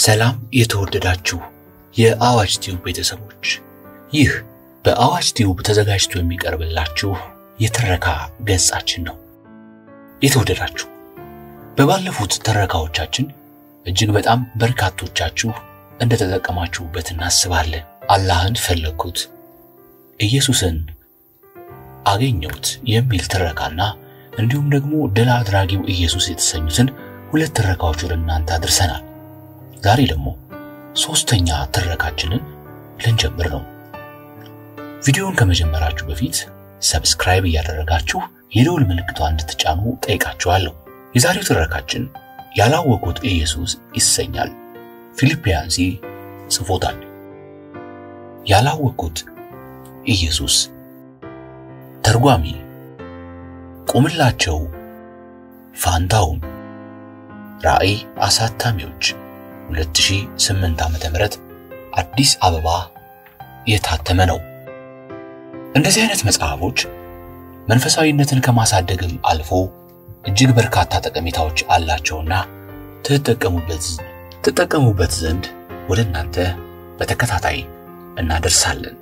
ሰላም የተወደዳችሁ የአዋጅ ቲዩብ ቤተሰቦች፣ ይህ በአዋጅ ቲዩብ ተዘጋጅቶ የሚቀርብላችሁ የትረካ ገጻችን ነው። የተወደዳችሁ በባለፉት ትረካዎቻችን እጅግ በጣም በርካቶቻችሁ እንደተጠቀማችሁበት እናስባለን። አላህን ፈለግኩት፣ ኢየሱስን አገኘሁት የሚል ትረካና እንዲሁም ደግሞ ድል አድራጊው ኢየሱስ የተሰኙትን ሁለት ትረካዎች ወደ እናንተ አድርሰናል። ዛሬ ደግሞ ሶስተኛ ትረካችንን ልንጀምር ነው። ቪዲዮውን ከመጀመራችሁ በፊት ሰብስክራይብ እያደረጋችሁ የደውል ምልክቷን እንድትጫኑ ጠይቃችኋለሁ። የዛሬው ትረካችን ያላወቁት ኢየሱስ ይሰኛል። ፊልጵያንሲ ጽፎታል። ያላወቁት ኢየሱስ ተርጓሚ ቁምላቸው ፋንታውን ራእይ አሳታሚዎች 2008 ዓመተ ምህረት አዲስ አበባ የታተመ ነው። እንደዚህ አይነት መጽሐፎች መንፈሳዊነትን ከማሳደግም አልፎ እጅግ በርካታ ጠቀሜታዎች አላቸውና ትጠቀሙበት ትጠቀሙበት ዘንድ ወደ እናንተ በተከታታይ እናደርሳለን።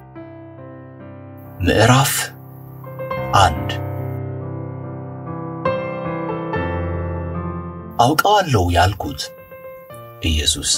ምዕራፍ አንድ አውቀዋለሁ ያልኩት ኢየሱስ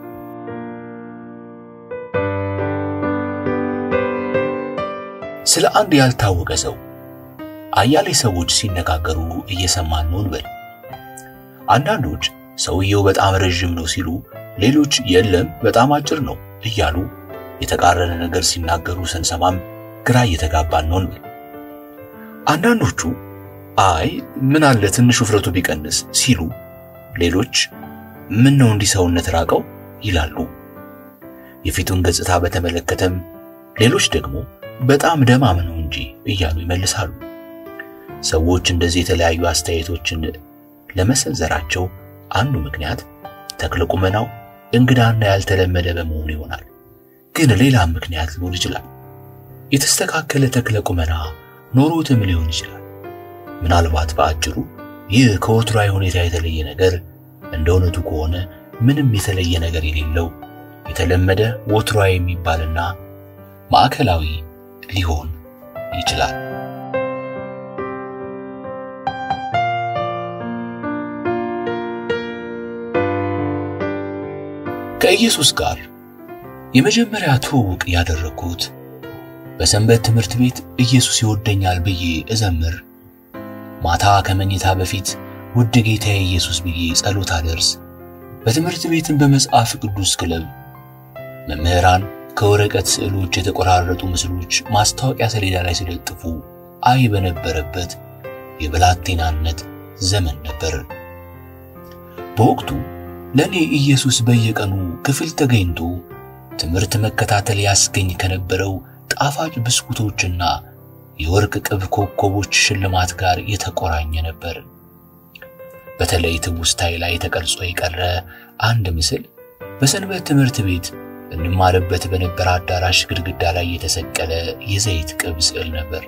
ስለ አንድ ያልታወቀ ሰው አያሌ ሰዎች ሲነጋገሩ እየሰማን ነው እንበል። አንዳንዶች ሰውየው በጣም ረዥም ነው ሲሉ፣ ሌሎች የለም በጣም አጭር ነው እያሉ የተቃረነ ነገር ሲናገሩ ስንሰማም ግራ እየተጋባን ነው እንበል። አንዳንዶቹ አይ ምን አለ ትንሽ ውፍረቱ ቢቀንስ ሲሉ፣ ሌሎች ምን ነው እንዲህ ሰውነት ራቀው ይላሉ። የፊቱን ገጽታ በተመለከተም ሌሎች ደግሞ በጣም ደማም ነው እንጂ እያሉ ይመልሳሉ። ሰዎች እንደዚህ የተለያዩ አስተያየቶችን ለመሰንዘራቸው አንዱ ምክንያት ተክለ ቁመናው እንግዳና ያልተለመደ በመሆኑ ይሆናል። ግን ሌላም ምክንያት ሊሆን ይችላል። የተስተካከለ ተክለ ቁመና ኖሮትም ሊሆን ይችላል። ምናልባት በአጭሩ ይህ ከወትሯዊ ሁኔታ የተለየ ነገር እንደ እውነቱ ከሆነ ምንም የተለየ ነገር የሌለው የተለመደ ወትሯዊ የሚባልና ማዕከላዊ ሊሆን ይችላል። ከኢየሱስ ጋር የመጀመሪያ ትውውቅ ያደረግኩት በሰንበት ትምህርት ቤት ኢየሱስ ይወደኛል ብዬ እዘምር፣ ማታ ከመኝታ በፊት ውድ ጌታዬ ኢየሱስ ብዬ ጸሎት አደርስ፣ በትምህርት ቤትን በመጽሐፍ ቅዱስ ክለብ መምህራን ከወረቀት ስዕሎች የተቆራረጡ ምስሎች ማስታወቂያ ሰሌዳ ላይ ሲለጥፉ አይ በነበረበት የብላቴናነት ዘመን ነበር። በወቅቱ ለእኔ ኢየሱስ በየቀኑ ክፍል ተገኝቶ ትምህርት መከታተል ያስገኝ ከነበረው ጣፋጭ ብስኩቶችና የወርቅ ቅብ ኮከቦች ሽልማት ጋር የተቆራኘ ነበር። በተለይ ትውስታዬ ላይ ተቀርጾ የቀረ አንድ ምስል በሰንበት ትምህርት ቤት እንማርበት በነበረ አዳራሽ ግድግዳ ላይ የተሰቀለ የዘይት ቅብ ስዕል ነበር።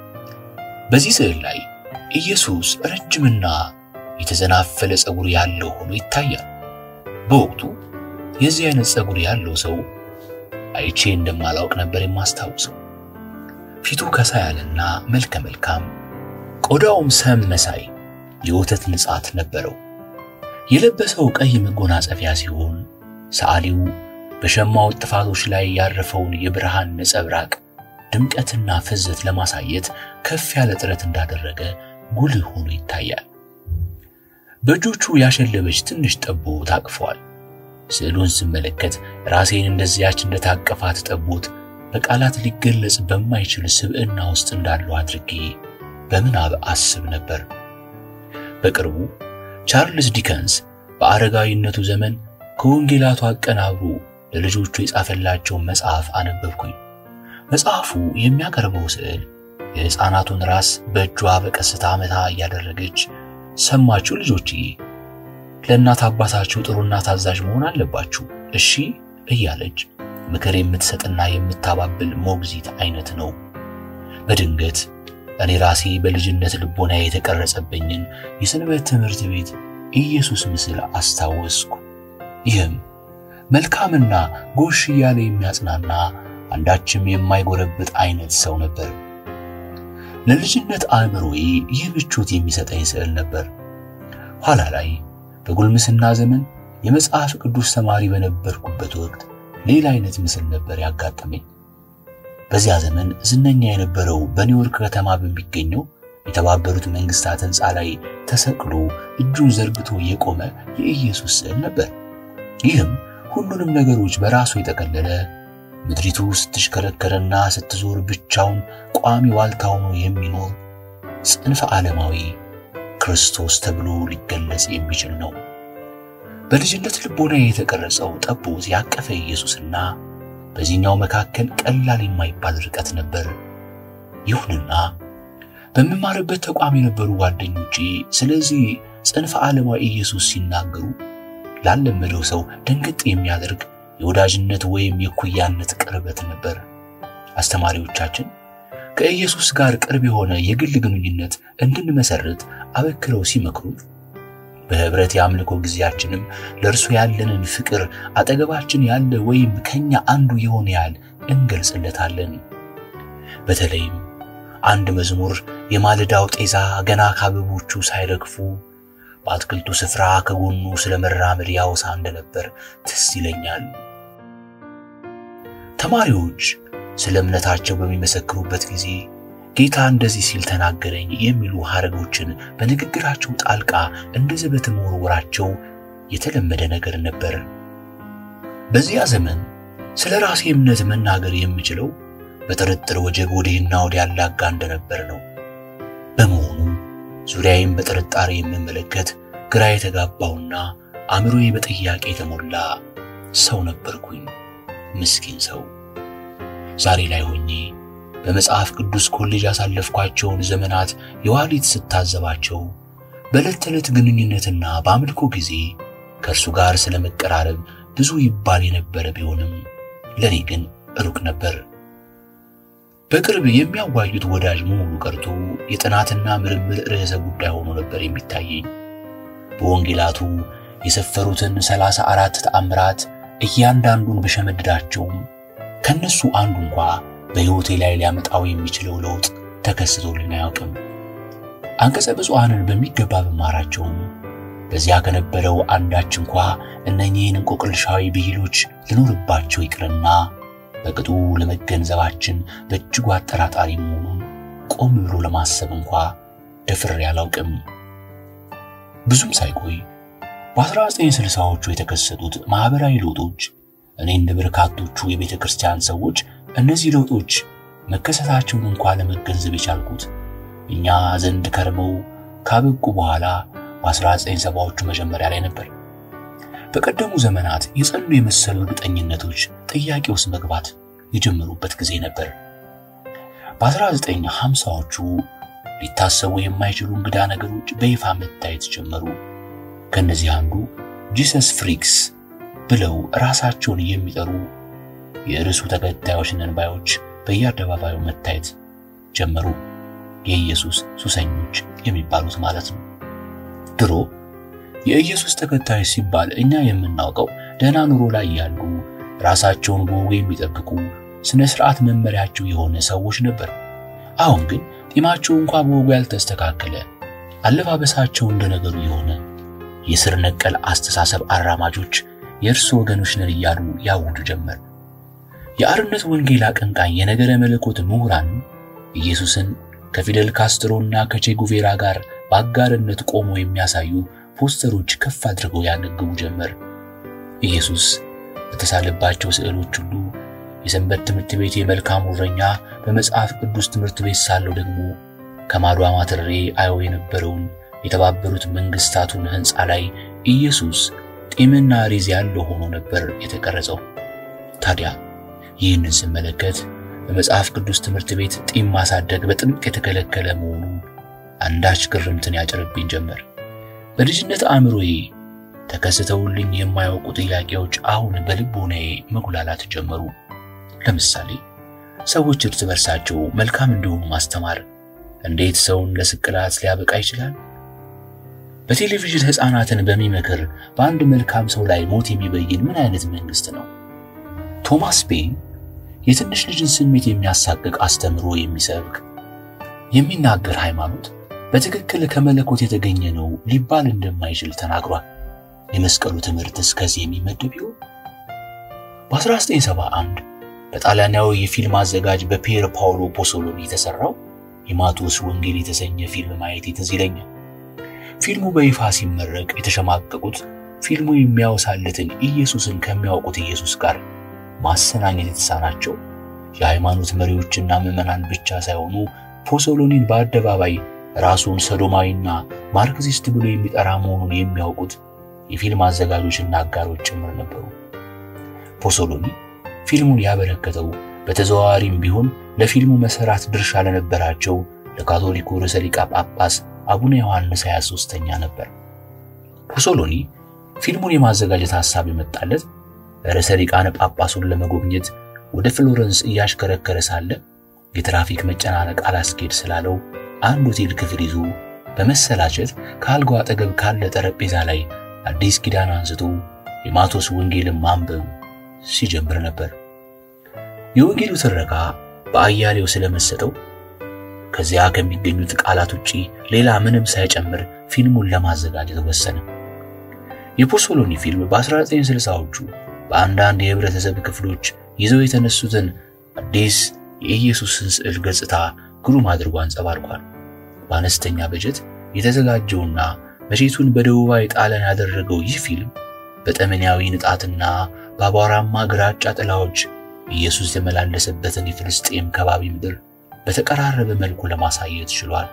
በዚህ ስዕል ላይ ኢየሱስ ረጅምና የተዘናፈለ ፀጉር ያለው ሆኖ ይታያል። በወቅቱ የዚህ አይነት ፀጉር ያለው ሰው አይቼ እንደማላውቅ ነበር የማስታውሰው። ፊቱ ከሳ ያለና መልከ መልካም፣ ቆዳውም ሰም መሳይ የወተት ንጻት ነበረው። የለበሰው ቀይ መጎናጸፊያ ሲሆን ሰዓሊው በሸማው ጥፋቶች ላይ ያረፈውን የብርሃን ነጸብራቅ ድምቀትና ፍዘት ለማሳየት ከፍ ያለ ጥረት እንዳደረገ ጉልህ ሆኖ ይታያል። በእጆቹ ያሸለበች ትንሽ ጠቦት ታቅፏል። ስዕሉን ስመለከት ራሴን እንደዚያች እንደታቀፋት ጠቦት በቃላት ሊገለጽ በማይችል ስብዕና ውስጥ እንዳለው አድርጌ በምናብ አስብ ነበር። በቅርቡ ቻርልስ ዲከንስ በአረጋዊነቱ ዘመን ከወንጌላቱ አቀናብሮ ለልጆቹ የጻፈላቸውን መጽሐፍ አነበብኩኝ። መጽሐፉ የሚያቀርበው ስዕል የሕፃናቱን ራስ በእጇ በቀስታ መታ እያደረገች ሰማችሁ ልጆችዬ፣ ለእናት አባታችሁ ጥሩና ታዛዥ መሆን አለባችሁ እሺ እያለች ምክር የምትሰጥና የምታባብል ሞግዚት አይነት ነው። በድንገት እኔ ራሴ በልጅነት ልቦና የተቀረጸብኝን የሰንበት ትምህርት ቤት ኢየሱስ ምስል አስታወስኩ። ይህም መልካምና ጎሽ እያለ የሚያጽናና አንዳችም የማይጎረብጥ አይነት ሰው ነበር። ለልጅነት አእምሮዬ ይህ ምቾት የሚሰጠኝ ስዕል ነበር። ኋላ ላይ በጉልምስና ዘመን የመጽሐፍ ቅዱስ ተማሪ በነበርኩበት ወቅት ሌላ አይነት ምስል ነበር ያጋጠመኝ። በዚያ ዘመን ዝነኛ የነበረው በኒውዮርክ ከተማ በሚገኘው የተባበሩት መንግስታት ሕንፃ ላይ ተሰቅሎ እጁን ዘርግቶ የቆመ የኢየሱስ ስዕል ነበር። ይህም ሁሉንም ነገሮች በራሱ የጠቀለለ ምድሪቱ ስትሽከረከረና ስትዞር ብቻውን ቋሚ ዋልታ ሆኖ የሚኖር ጽንፈ ዓለማዊ ክርስቶስ ተብሎ ሊገለጽ የሚችል ነው። በልጅነት ልቦና የተቀረጸው ጠቦት ያቀፈ ኢየሱስና በዚህኛው መካከል ቀላል የማይባል ርቀት ነበር። ይሁንና በምማርበት ተቋም የነበሩ ጓደኞቼ ስለዚህ ጽንፈ ዓለማዊ ኢየሱስ ሲናገሩ ላለመደው ሰው ደንገጥ የሚያደርግ የወዳጅነት ወይም የኩያነት ቅርበት ነበር። አስተማሪዎቻችን ከኢየሱስ ጋር ቅርብ የሆነ የግል ግንኙነት እንድንመሰርት አበክረው ሲመክሩ በህብረት የአምልኮ ጊዜያችንም ለእርሱ ያለንን ፍቅር አጠገባችን ያለ ወይም ከኛ አንዱ የሆነ ያህል እንገልጽለታለን። በተለይም አንድ መዝሙር የማለዳው ጤዛ ገና ከአበቦቹ ሳይረግፉ በአትክልቱ ስፍራ ከጎኑ ስለ መራመድ ያወሳ እንደነበር ትዝ ይለኛል። ተማሪዎች ስለ እምነታቸው በሚመሰክሩበት ጊዜ ጌታ እንደዚህ ሲል ተናገረኝ የሚሉ ሐረጎችን በንግግራቸው ጣልቃ እንደ ዘበት መወርወራቸው የተለመደ ነገር ነበር። በዚያ ዘመን ስለ ራሴ እምነት መናገር የምችለው በጥርጥር ወጀብ ወዲህና ወዲያ ያላጋ እንደነበር ነው። በመሆኑ ዙሪያዬም በጥርጣሬ የምመለከት ግራ የተጋባውና አእምሮዬ በጥያቄ የተሞላ ሰው ነበርኩኝ። ምስኪን ሰው። ዛሬ ላይ ሆኜ በመጽሐፍ ቅዱስ ኮሌጅ ያሳለፍኳቸውን ዘመናት የዋሊት ስታዘባቸው በዕለት ተዕለት ግንኙነትና በአምልኮ ጊዜ ከእርሱ ጋር ስለ መቀራረብ ብዙ ይባል የነበረ ቢሆንም ለእኔ ግን ሩቅ ነበር። በቅርብ የሚያዋዩት ወዳጅ መሆኑ ቀርቶ የጥናትና ምርምር ርዕሰ ጉዳይ ሆኖ ነበር የሚታየኝ። በወንጌላቱ የሰፈሩትን ሰላሳ አራት ተአምራት እያንዳንዱን በሸመድዳቸውም ከነሱ አንዱ እንኳ በሕይወቴ ላይ ሊያመጣው የሚችለው ለውጥ ተከስቶልን አያውቅም። አንቀጸ ብፁዓንን በሚገባ በማራቸውም በዚያ ከነበረው አንዳች እንኳ እነኚህን እንቆቅልሻዊ ብሂሎች ልኖርባቸው ይቅርና በቅጡ ለመገንዘባችን በእጅጉ አጠራጣሪ መሆኑን ቆም ብሎ ለማሰብ እንኳ ደፍሬ አላውቅም። ብዙም ሳይቆይ በ1960ዎቹ የተከሰቱት ማኅበራዊ ለውጦች እኔ እንደ በርካቶቹ የቤተ ክርስቲያን ሰዎች እነዚህ ለውጦች መከሰታቸውን እንኳ ለመገንዘብ የቻልኩት እኛ ዘንድ ከርመው ካበቁ በኋላ በ1970ዎቹ መጀመሪያ ላይ ነበር። በቀደሙ ዘመናት የጸኑ የመሰሉ እርግጠኝነቶች ጥያቄ ውስጥ መግባት የጀመሩበት ጊዜ ነበር። በ1950ዎቹ ሊታሰቡ የማይችሉ እንግዳ ነገሮች በይፋ መታየት ጀመሩ። ከነዚህ አንዱ ጂሰስ ፍሪክስ ብለው ራሳቸውን የሚጠሩ የርዕሱ ተከታዮች ነን ባዮች በየአደባባዩ መታየት ጀመሩ። የኢየሱስ ሱሰኞች የሚባሉት ማለት ነው። ድሮ የኢየሱስ ተከታዮች ሲባል እኛ የምናውቀው ደህና ኑሮ ላይ ያሉ ራሳቸውን በወጉ የሚጠብቁ ስነ ስርዓት መመሪያቸው የሆነ ሰዎች ነበር። አሁን ግን ጢማቸው እንኳ በወጉ ያልተስተካከለ፣ አለባበሳቸው እንደ ነገሩ የሆነ የስር ነቀል አስተሳሰብ አራማጆች የእርሱ ወገኖች ነን እያሉ ያውዱ ጀመር። የአርነት ወንጌል አቀንቃኝ የነገረ መለኮት ምሁራን ኢየሱስን ከፊደል ካስትሮና ከቼ ጉቬራ ጋር በአጋርነት ቆሞ የሚያሳዩ ፖስተሮች ከፍ አድርገው ያነግቡ ጀመር። ኢየሱስ በተሳለባቸው ስዕሎች ሁሉ የሰንበት ትምህርት ቤት የመልካም እረኛ፣ በመጽሐፍ ቅዱስ ትምህርት ቤት ሳለው ደግሞ ከማዶ አማትሬ አየው የነበረውን የተባበሩት መንግስታቱን ሕንፃ ላይ ኢየሱስ ጢምና ሪዝ ያለው ሆኖ ነበር የተቀረጸው። ታዲያ ይህንን ስመለከት በመጽሐፍ ቅዱስ ትምህርት ቤት ጢም ማሳደግ በጥብቅ የተከለከለ መሆኑ አንዳች ግርምትን ያጭርብኝ ጀመር። በልጅነት አእምሮዬ ተከስተውልኝ የማያውቁ ጥያቄዎች አሁን በልቦናዬ መጉላላት ጀመሩ። ለምሳሌ ሰዎች እርስ በርሳቸው መልካም እንዲሆኑ ማስተማር እንዴት ሰውን ለስቅላት ሊያበቃ ይችላል? በቴሌቪዥን ሕፃናትን በሚመክር በአንድ መልካም ሰው ላይ ሞት የሚበይን ምን አይነት መንግስት ነው? ቶማስ ፔን የትንሽ ልጅን ስሜት የሚያሳቅቅ አስተምሮ የሚሰብክ የሚናገር ሃይማኖት በትክክል ከመለኮት የተገኘ ነው ሊባል እንደማይችል ተናግሯል። የመስቀሉ ትምህርት እስከዚህ የሚመደብ ይሆን? በ1971 በጣሊያናዊ የፊልም አዘጋጅ በፒየር ፓውሎ ፖሶሎኒ የተሰራው የማቴዎስ ወንጌል የተሰኘ ፊልም ማየት ትዝ ይለኛል። ፊልሙ በይፋ ሲመረቅ የተሸማቀቁት ፊልሙ የሚያወሳለትን ኢየሱስን ከሚያውቁት ኢየሱስ ጋር ማሰናኘት የተሳናቸው የሃይማኖት መሪዎችና ምዕመናን ብቻ ሳይሆኑ ፖሶሎኒን በአደባባይ ራሱን ሰዶማዊና ማርክሲስት ብሎ የሚጠራ መሆኑን የሚያውቁት የፊልም አዘጋጆችና አጋሮች ጭምር ነበሩ። ፖሶሎኒ ፊልሙን ያበረከተው በተዘዋዋሪም ቢሆን ለፊልሙ መሰራት ድርሻ ለነበራቸው ለካቶሊኩ ርዕሰ ሊቃነ ጳጳስ አቡነ ዮሐንስ 23ኛ ነበር። ፖሶሎኒ ፊልሙን የማዘጋጀት ሐሳብ የመጣለት ርዕሰ ሊቃነ ጳጳሱን ለመጎብኘት ወደ ፍሎረንስ እያሽከረከረ ሳለ የትራፊክ መጨናነቅ አላስኬድ ስላለው አንድ ሆቴል ክፍል ይዞ በመሰላቸት ከአልጋው አጠገብ ካለ ጠረጴዛ ላይ አዲስ ኪዳን አንስቶ የማቴዎስ ወንጌልን ማንበብ ሲጀምር ነበር። የወንጌሉ ትረካ በአያሌው ስለመሰጠው ከዚያ ከሚገኙት ቃላት ውጪ ሌላ ምንም ሳይጨምር ፊልሙን ለማዘጋጀት ወሰነ። የፖሶሎኒ ፊልም በ1960ዎቹ በአንዳንድ የህብረተሰብ ክፍሎች ይዘው የተነሱትን አዲስ የኢየሱስን ስዕል ገጽታ ግሩም አድርጎ አንጸባርቋል። በአነስተኛ በጀት የተዘጋጀውና መቼቱን በደቡባዊ ጣሊያን ያደረገው ይህ ፊልም በጠመኔያዊ ንጣትና በአቧራማ ግራጫ ጥላዎች ኢየሱስ የተመላለሰበትን የፍልስጤም ከባቢ ምድር በተቀራረበ መልኩ ለማሳየት ችሏል።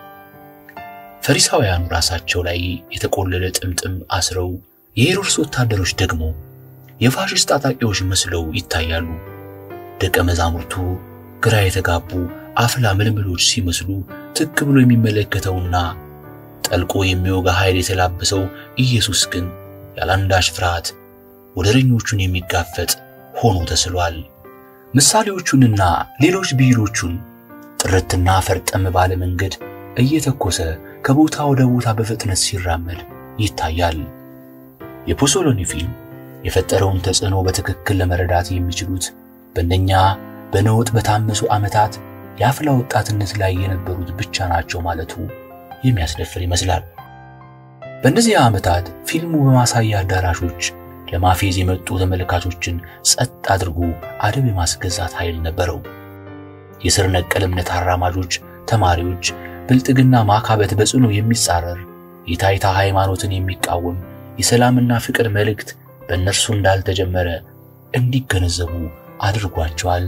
ፈሪሳውያኑ ራሳቸው ላይ የተቆለለ ጥምጥም አስረው፣ የሄሮድስ ወታደሮች ደግሞ የፋሽስት ታጣቂዎች መስለው ይታያሉ። ደቀ መዛሙርቱ ግራ የተጋቡ አፍላ ምልምሎች ሲመስሉ ትክ ብሎ የሚመለከተውና ጠልቆ የሚወጋ ኃይል የተላበሰው ኢየሱስ ግን ያላንዳች ፍርሃት ወደረኞቹን የሚጋፈጥ ሆኖ ተስሏል። ምሳሌዎቹንና ሌሎች ብሂሎቹን ጥርትና ፈርጠም ባለ መንገድ እየተኮሰ ከቦታ ወደ ቦታ በፍጥነት ሲራመድ ይታያል። የፖሶሎኒ ፊልም የፈጠረውን ተጽዕኖ በትክክል ለመረዳት የሚችሉት በእነኛ በነውጥ በታመሱ ዓመታት የአፍላ ወጣትነት ላይ የነበሩት ብቻ ናቸው ማለቱ የሚያስደፍር ይመስላል። በእነዚህ ዓመታት ፊልሙ በማሳያ አዳራሾች ለማፌዝ የመጡ ተመልካቾችን ጸጥ አድርጎ አደብ የማስገዛት ኃይል ነበረው። የስር ነቀል እምነት አራማጆች፣ ተማሪዎች ብልጥግና ማካበት በጽኑ የሚጻረር የታይታ ሃይማኖትን የሚቃወም የሰላምና ፍቅር መልእክት በእነርሱ እንዳልተጀመረ እንዲገነዘቡ አድርጓቸዋል።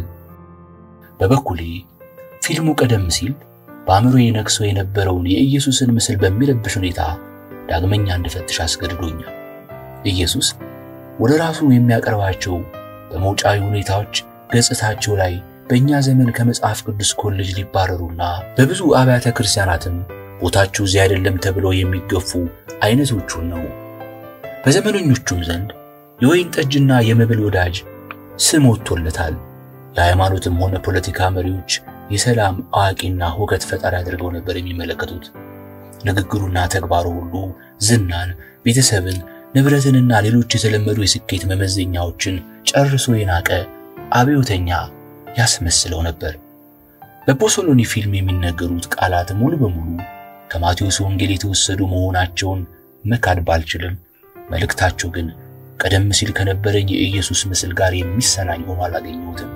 በበኩሌ ፊልሙ ቀደም ሲል በአእምሮዬ ነግሶ የነበረውን የኢየሱስን ምስል በሚረብሽ ሁኔታ ዳግመኛ እንድፈትሽ አስገድዶኛል። ኢየሱስ ወደ ራሱ የሚያቀርባቸው በመውጫዊ ሁኔታዎች ገጽታቸው ላይ በእኛ ዘመን ከመጽሐፍ ቅዱስ ኮሌጅ ሊባረሩና በብዙ አብያተ ክርስቲያናትም ቦታቸው እዚህ አይደለም ተብለው የሚገፉ አይነቶቹን ነው። በዘመነኞቹም ዘንድ የወይን ጠጅና የመብል ወዳጅ ስም ወጥቶለታል። የሃይማኖትም ሆነ ፖለቲካ መሪዎች የሰላም አዋቂና ሁከት ፈጣሪ አድርገው ነበር የሚመለከቱት። ንግግሩና ተግባሩ ሁሉ ዝናን፣ ቤተሰብን፣ ንብረትንና ሌሎች የተለመዱ የስኬት መመዘኛዎችን ጨርሶ የናቀ አብዮተኛ ያስመስለው ነበር። በፖሶሎኒ ፊልም የሚነገሩት ቃላት ሙሉ በሙሉ ከማቴዎስ ወንጌል የተወሰዱ መሆናቸውን መካድ ባልችልም መልእክታቸው ግን ቀደም ሲል ከነበረኝ የኢየሱስ ምስል ጋር የሚሰናኝ ሆኖ አላገኘሁትም።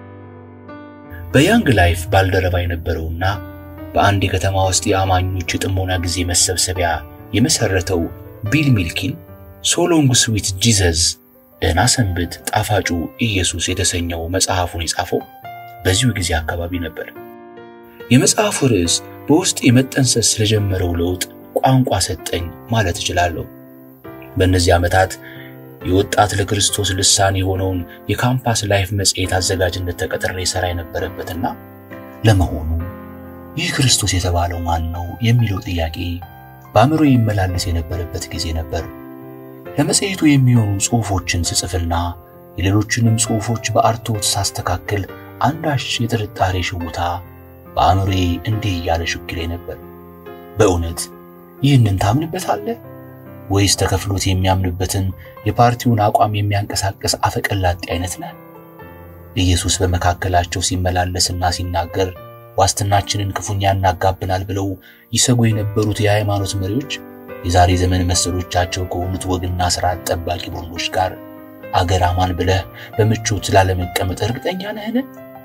በያንግ ላይፍ ባልደረባ የነበረውና በአንድ የከተማ ውስጥ የአማኞች የጥሞና ጊዜ መሰብሰቢያ የመሰረተው ቢል ሚልኪን ሶሎንግ ስዊት ጂዘስ ደህና ሰንብት ጣፋጩ ኢየሱስ የተሰኘው መጽሐፉን የጻፈው በዚሁ ጊዜ አካባቢ ነበር። የመጽሐፉ ርዕስ በውስጥ የመጠንሰስ ስለጀመረው ለውጥ ቋንቋ ሰጠኝ ማለት እችላለሁ። በእነዚህ ዓመታት የወጣት ለክርስቶስ ልሳን የሆነውን የካምፓስ ላይፍ መጽሔት አዘጋጅነት ተቀጥሬ ሥራ የነበረበትና ለመሆኑ ይህ ክርስቶስ የተባለው ማን ነው የሚለው ጥያቄ በአእምሮ ይመላለስ የነበረበት ጊዜ ነበር። ለመጽሔቱ የሚሆኑ ጽሑፎችን ስጽፍና የሌሎችንም ጽሑፎች በአርትዖት ሳስተካክል አንዳች የጥርጣሬ ሽውታ በአእምሮዬ እንዲህ እያለ ሽክሌ ነበር። በእውነት ይህንን ታምንበታለህ ወይስ ተከፍሎት የሚያምንበትን የፓርቲውን አቋም የሚያንቀሳቅስ አፈቀላጤ አይነት ነህ? ኢየሱስ በመካከላቸው ሲመላለስና ሲናገር ዋስትናችንን ክፉኛ ያናጋብናል ብለው ይሰጉ የነበሩት የሃይማኖት መሪዎች የዛሬ ዘመን መሰሎቻቸው ከሆኑት ወግና ስርዓት ጠባቂ ቡድኖች ጋር አገር አማን ብለህ በምቾት ላለመቀመጥ እርግጠኛ ነህን?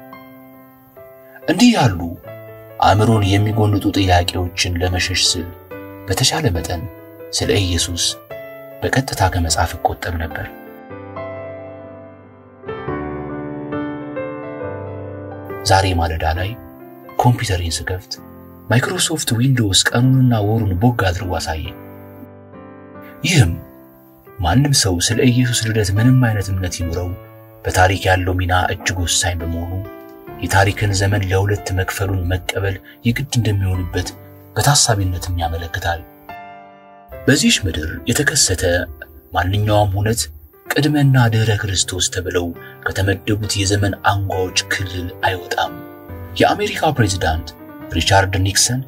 እንዲህ ያሉ አእምሮን የሚጎንጡ ጥያቄዎችን ለመሸሽ ስል በተሻለ መጠን ስለ ኢየሱስ በቀጥታ ከመጻፍ እቆጠብ ነበር። ዛሬ ማለዳ ላይ ኮምፒውተሬን ስከፍት ማይክሮሶፍት ዊንዶውስ ቀኑንና ወሩን ቦግ አድርጎ አሳየኝ። ይህም ማንም ሰው ስለ ኢየሱስ ልደት ምንም አይነት እምነት ይኑረው በታሪክ ያለው ሚና እጅግ ወሳኝ በመሆኑ የታሪክን ዘመን ለሁለት መክፈሉን መቀበል የግድ እንደሚሆንበት በታሳቢነትም ያመለክታል። በዚህች ምድር የተከሰተ ማንኛውም ሁነት ቅድመና ድህረ ክርስቶስ ተብለው ከተመደቡት የዘመን አንጓዎች ክልል አይወጣም። የአሜሪካ ፕሬዝዳንት ሪቻርድ ኒክሰን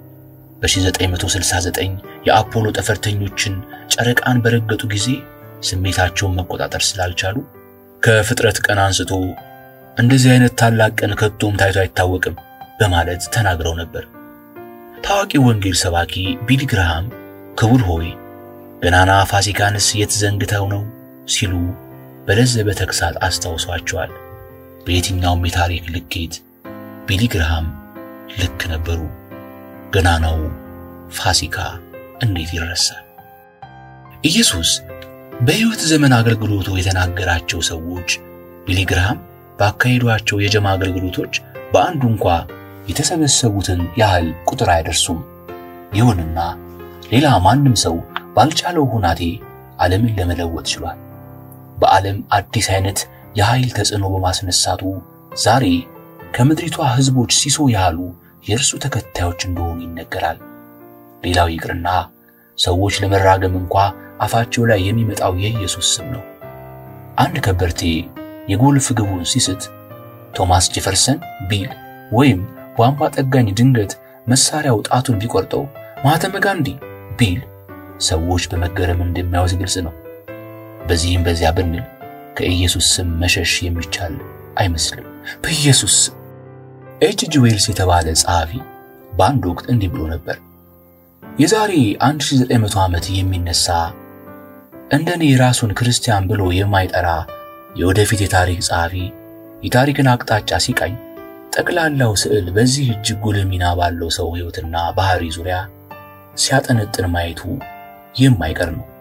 በ1969 የአፖሎ ጠፈርተኞችን ጨረቃን በረገጡ ጊዜ ስሜታቸውን መቆጣጠር ስላልቻሉ ከፍጥረት ቀን አንስቶ እንደዚህ አይነት ታላቅ ቀን ከቶም ታይቶ አይታወቅም በማለት ተናግረው ነበር። ታዋቂው ወንጌል ሰባኪ ቢሊ ግርሃም ክቡር ሆይ ገናና ፋሲካንስ የት ዘንግተው ነው ሲሉ በለዘበ ተግሳጽ አስታውሷቸዋል። በየትኛውም የታሪክ ልኬት ቢሊ ግርሃም ልክ ነበሩ። ገናናው ፋሲካ እንዴት ይረሳል? ኢየሱስ በሕይወት ዘመን አገልግሎቱ የተናገራቸው ሰዎች ቢሊ ግርሃም ባካሄዷቸው የጀማ አገልግሎቶች በአንዱ እንኳ የተሰበሰቡትን ያህል ቁጥር አይደርሱም። ይሁንና ሌላ ማንም ሰው ባልቻለው ሁናቴ ዓለምን ለመለወጥ ችሏል። በዓለም አዲስ አይነት የኃይል ተጽዕኖ በማስነሳቱ ዛሬ ከምድሪቷ ሕዝቦች ሲሶ ያህሉ የእርሱ ተከታዮች እንደሆኑ ይነገራል። ሌላው ይቅርና ሰዎች ለመራገም እንኳ አፋቸው ላይ የሚመጣው የኢየሱስ ስም ነው። አንድ ከበርቴ የጎልፍ ግቡን ሲስት ቶማስ ጄፈርሰን ቢል ወይም ቧንቧ ጠጋኝ ድንገት መሳሪያው ጣቱን ቢቆርጠው ማህተመ ጋንዲ ቢል ሰዎች በመገረም እንደሚያዩት ግልጽ ነው። በዚህም በዚያ ብንል ከኢየሱስ ስም መሸሽ የሚቻል አይመስልም። በኢየሱስ ስም ኤች ጂ ዌልስ የተባለ ጸሐፊ በአንድ ወቅት እንዲህ ብሎ ነበር። የዛሬ 1900 ዓመት የሚነሳ እንደኔ ራሱን ክርስቲያን ብሎ የማይጠራ የወደፊት የታሪክ ጸሐፊ የታሪክን አቅጣጫ ሲቃኝ ጠቅላላው ስዕል በዚህ እጅግ ጉልህ ሚና ባለው ሰው ሕይወትና ባህሪ ዙሪያ ሲያጠነጥን ማየቱ የማይቀር ነው።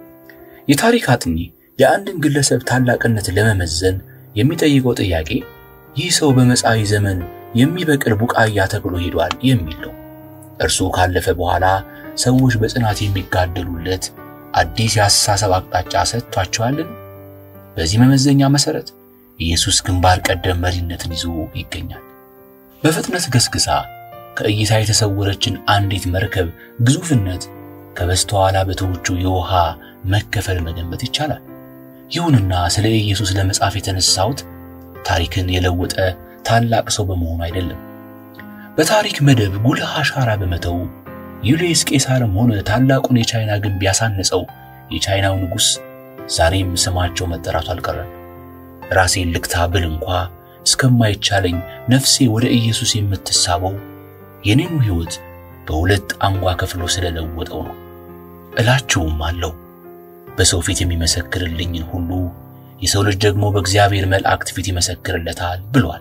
የታሪክ አጥኚ የአንድን ግለሰብ ታላቅነት ለመመዘን የሚጠይቀው ጥያቄ ይህ ሰው በመጻኢ ዘመን የሚበቅል ቡቃያ ተክሎ ሄዷል የሚል ነው። እርሱ ካለፈ በኋላ ሰዎች በጽናት የሚጋደሉለት አዲስ የአስተሳሰብ አቅጣጫ ሰጥቷቸዋልን? በዚህ መመዘኛ መሰረት ኢየሱስ ግንባር ቀደም መሪነትን ይዞ ይገኛል። በፍጥነት ገስግሳ ከእይታ የተሰወረችን አንዲት መርከብ ግዙፍነት ከበስተኋላ በተወቹ የውሃ መከፈል መገመት ይቻላል። ይሁንና ስለ ኢየሱስ ለመጻፍ የተነሳሁት ታሪክን የለወጠ ታላቅ ሰው በመሆኑ አይደለም። በታሪክ መደብ ጉልህ አሻራ በመተው ዩልየስ ቄሳርም ሆነ ታላቁን የቻይና ግንብ ያሳነጸው የቻይናው ንጉሥ ዛሬም ስማቸው መጠራቱ አልቀረም። ራሴን ልክታ ብል እንኳ እስከማይቻለኝ ነፍሴ ወደ ኢየሱስ የምትሳበው የኔኑ ሕይወት በሁለት አንጓ ከፍሎ ስለለወጠው ነው እላችሁም አለው። በሰው ፊት የሚመሰክርልኝን ሁሉ የሰው ልጅ ደግሞ በእግዚአብሔር መላእክት ፊት ይመሰክርለታል ብሏል።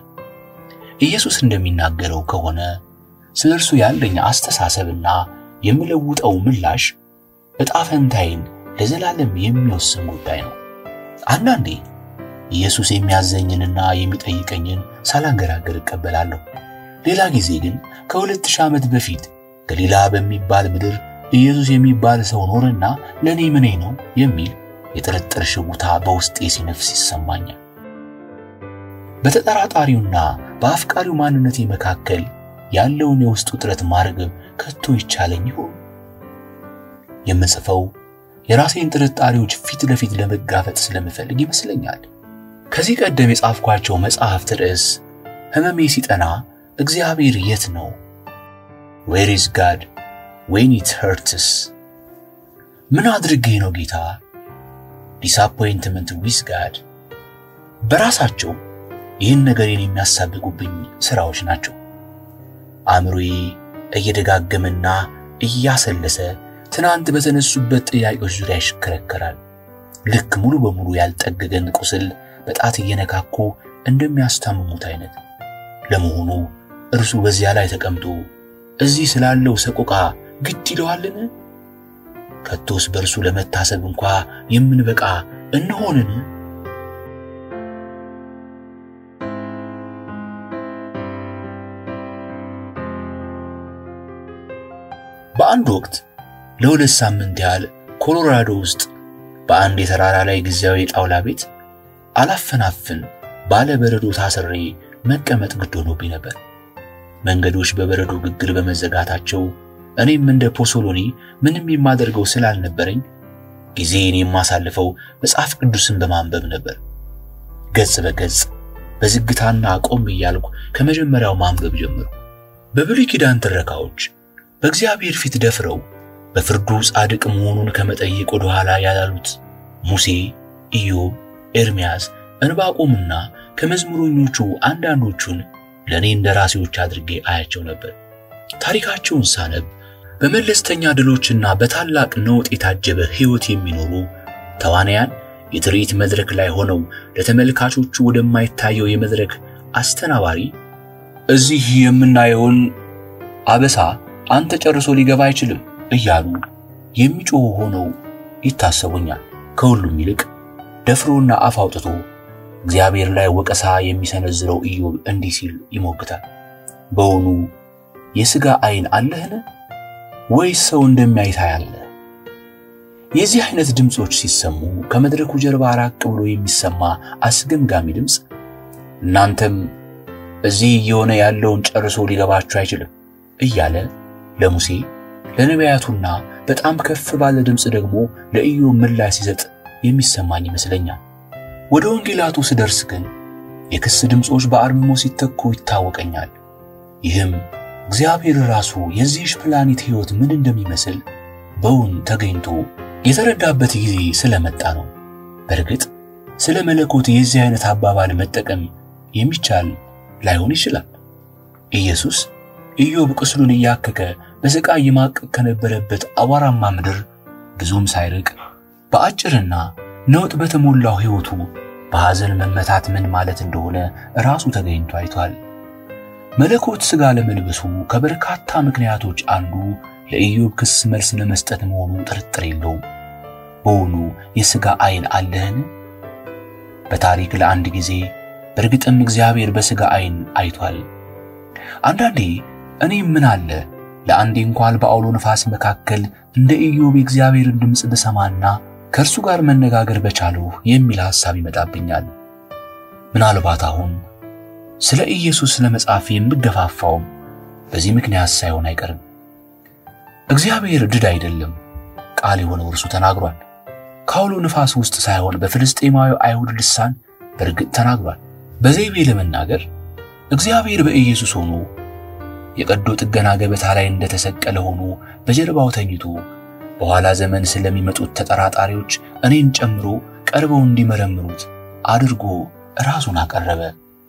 ኢየሱስ እንደሚናገረው ከሆነ ስለ እርሱ ያለኝ አስተሳሰብና የምለውጠው ምላሽ ዕጣ ፈንታዬን ለዘላለም የሚወስን ጉዳይ ነው። አንዳንዴ ኢየሱስ የሚያዘኝንና የሚጠይቀኝን ሳላንገራገር እቀበላለሁ። ሌላ ጊዜ ግን ከሁለት ሺህ ዓመት በፊት ገሊላ በሚባል ምድር ኢየሱስ የሚባል ሰው ኖረና ለእኔ ምኔ ነው የሚል የጥርጥር ሽጉታ በውስጤ ሲነፍስ ይሰማኛል። በተጠራጣሪውና በአፍቃሪው ማንነቴ መካከል ያለውን የውስጥ ውጥረት ማርገብ ከቶ ይቻለኝ ይሆን? የምጽፈው የራሴን ጥርጣሬዎች ፊት ለፊት ለመጋፈጥ ስለምፈልግ ይመስለኛል። ከዚህ ቀደም የጻፍኳቸው መጽሐፍት ርዕስ ሕመሜ ሲጠና እግዚአብሔር የት ነው? ዌር ኢዝ ጋድ ዌን ኢት ኸርትስ፣ ምን አድርጌ ነው ጌታ? ዲስአፖይንትመንት ዊዝ ጋድ በራሳቸው ይህን ነገሬን የሚያሳብቁብኝ ስራዎች ናቸው። አእምሮዬ እየደጋገመና እያሰለሰ ትናንት በተነሱበት ጥያቄዎች ዙሪያ ይሽከረከራል። ልክ ሙሉ በሙሉ ያልጠገገን ቁስል በጣት እየነካኩ እንደሚያስታምሙት አይነት። ለመሆኑ እርሱ በዚያ ላይ ተቀምጦ እዚህ ስላለው ሰቆቃ ግድ ይለዋልን? ከቶስ በእርሱ ለመታሰብ እንኳ የምንበቃ እንሆንን? በአንድ ወቅት ለሁለት ሳምንት ያህል ኮሎራዶ ውስጥ በአንድ የተራራ ላይ ጊዜያዊ የጣውላ ቤት አላፈናፍን ባለ በረዶ ታስሬ መቀመጥ ግድ ሆኖብኝ ነበር። መንገዶች በበረዶ ግግር በመዘጋታቸው እኔም እንደ ፖሶሎኒ ምንም የማደርገው ስላልነበረኝ ጊዜን የማሳልፈው መጽሐፍ ቅዱስን በማንበብ ነበር። ገጽ በገጽ በዝግታና ቆም እያልኩ ከመጀመሪያው ማንበብ ጀመሩ። በብሉይ ኪዳን ትረካዎች በእግዚአብሔር ፊት ደፍረው በፍርዱ ጻድቅ መሆኑን ከመጠየቅ ወደ ኋላ ያላሉት ሙሴ፣ ኢዮብ፣ ኤርምያስ፣ እንባቆምና ከመዝሙረኞቹ አንዳንዶቹን ለእኔ እንደ ራሴዎች አድርጌ አያቸው ነበር። ታሪካቸውን ሳነብ በመለስተኛ ድሎችና በታላቅ ነውጥ የታጀበ ሕይወት የሚኖሩ ተዋናያን የትርኢት መድረክ ላይ ሆነው ለተመልካቾቹ ወደማይታየው የመድረክ አስተናባሪ እዚህ የምናየውን አበሳ አንተ ጨርሶ ሊገባ አይችልም እያሉ የሚጮሁ ሆነው ይታሰቡኛል። ከሁሉም ይልቅ ደፍሮና አፍ አውጥቶ እግዚአብሔር ላይ ወቀሳ የሚሰነዝረው ኢዮብ እንዲህ ሲል ይሞግታል። በውኑ የሥጋ ዓይን አለህን? ወይስ ሰው እንደሚያይ ታያለህ? የዚህ አይነት ድምፆች ሲሰሙ ከመድረኩ ጀርባ ራቅ ብሎ የሚሰማ አስገምጋሚ ድምፅ እናንተም እዚህ እየሆነ ያለውን ጨርሶ ሊገባችሁ አይችልም እያለ ለሙሴ ለነቢያቱና በጣም ከፍ ባለ ድምፅ ደግሞ ለኢዮብ ምላሽ ሲሰጥ የሚሰማኝ ይመስለኛል። ወደ ወንጌላቱ ስደርስ ግን የክስ ድምፆች በአርምሞ ሲተኩ ይታወቀኛል። ይህም እግዚአብሔር ራሱ የዚህሽ ፕላኔት ሕይወት ምን እንደሚመስል በውን ተገኝቶ የተረዳበት ጊዜ ስለመጣ ነው። በእርግጥ ስለ መለኮት የዚህ አይነት አባባል መጠቀም የሚቻል ላይሆን ይችላል። ኢየሱስ ኢዮብ ቁስሉን እያከከ በስቃይ ይማቅቅ ከነበረበት አቧራማ ምድር ብዙም ሳይርቅ በአጭርና ነውጥ በተሞላው ሕይወቱ በሐዘን መመታት ምን ማለት እንደሆነ ራሱ ተገኝቶ አይቷል። መለኮት ሥጋ ለመልበሱ ከበርካታ ምክንያቶች አንዱ ለኢዮብ ክስ መልስ ለመስጠት መሆኑ ጥርጥር የለውም። በውኑ የሥጋ ዓይን አለህን? በታሪክ ለአንድ ጊዜ በእርግጥም እግዚአብሔር በሥጋ ዓይን አይቷል። አንዳንዴ እኔ ምን አለ ለአንዴ እንኳን በአውሎ ነፋስ መካከል እንደ ኢዮብ የእግዚአብሔርን ድምፅ ብሰማና ከእርሱ ጋር መነጋገር በቻልሁ የሚል ሐሳብ ይመጣብኛል። ምናልባት አሁን ስለ ኢየሱስ ለመጻፍ የምገፋፋውም በዚህ ምክንያት ሳይሆን አይቀርም። እግዚአብሔር ድድ አይደለም፣ ቃል የሆነው እርሱ ተናግሯል። ከአውሎ ነፋስ ውስጥ ሳይሆን በፍልስጤማዊ አይሁድ ልሳን በእርግጥ ተናግሯል። በዘይቤ ለመናገር እግዚአብሔር በኢየሱስ ሆኖ የቀዶ ጥገና ገበታ ላይ እንደተሰቀለ ሆኖ በጀርባው ተኝቶ በኋላ ዘመን ስለሚመጡት ተጠራጣሪዎች እኔን ጨምሮ ቀርበው እንዲመረምሩት አድርጎ ራሱን አቀረበ።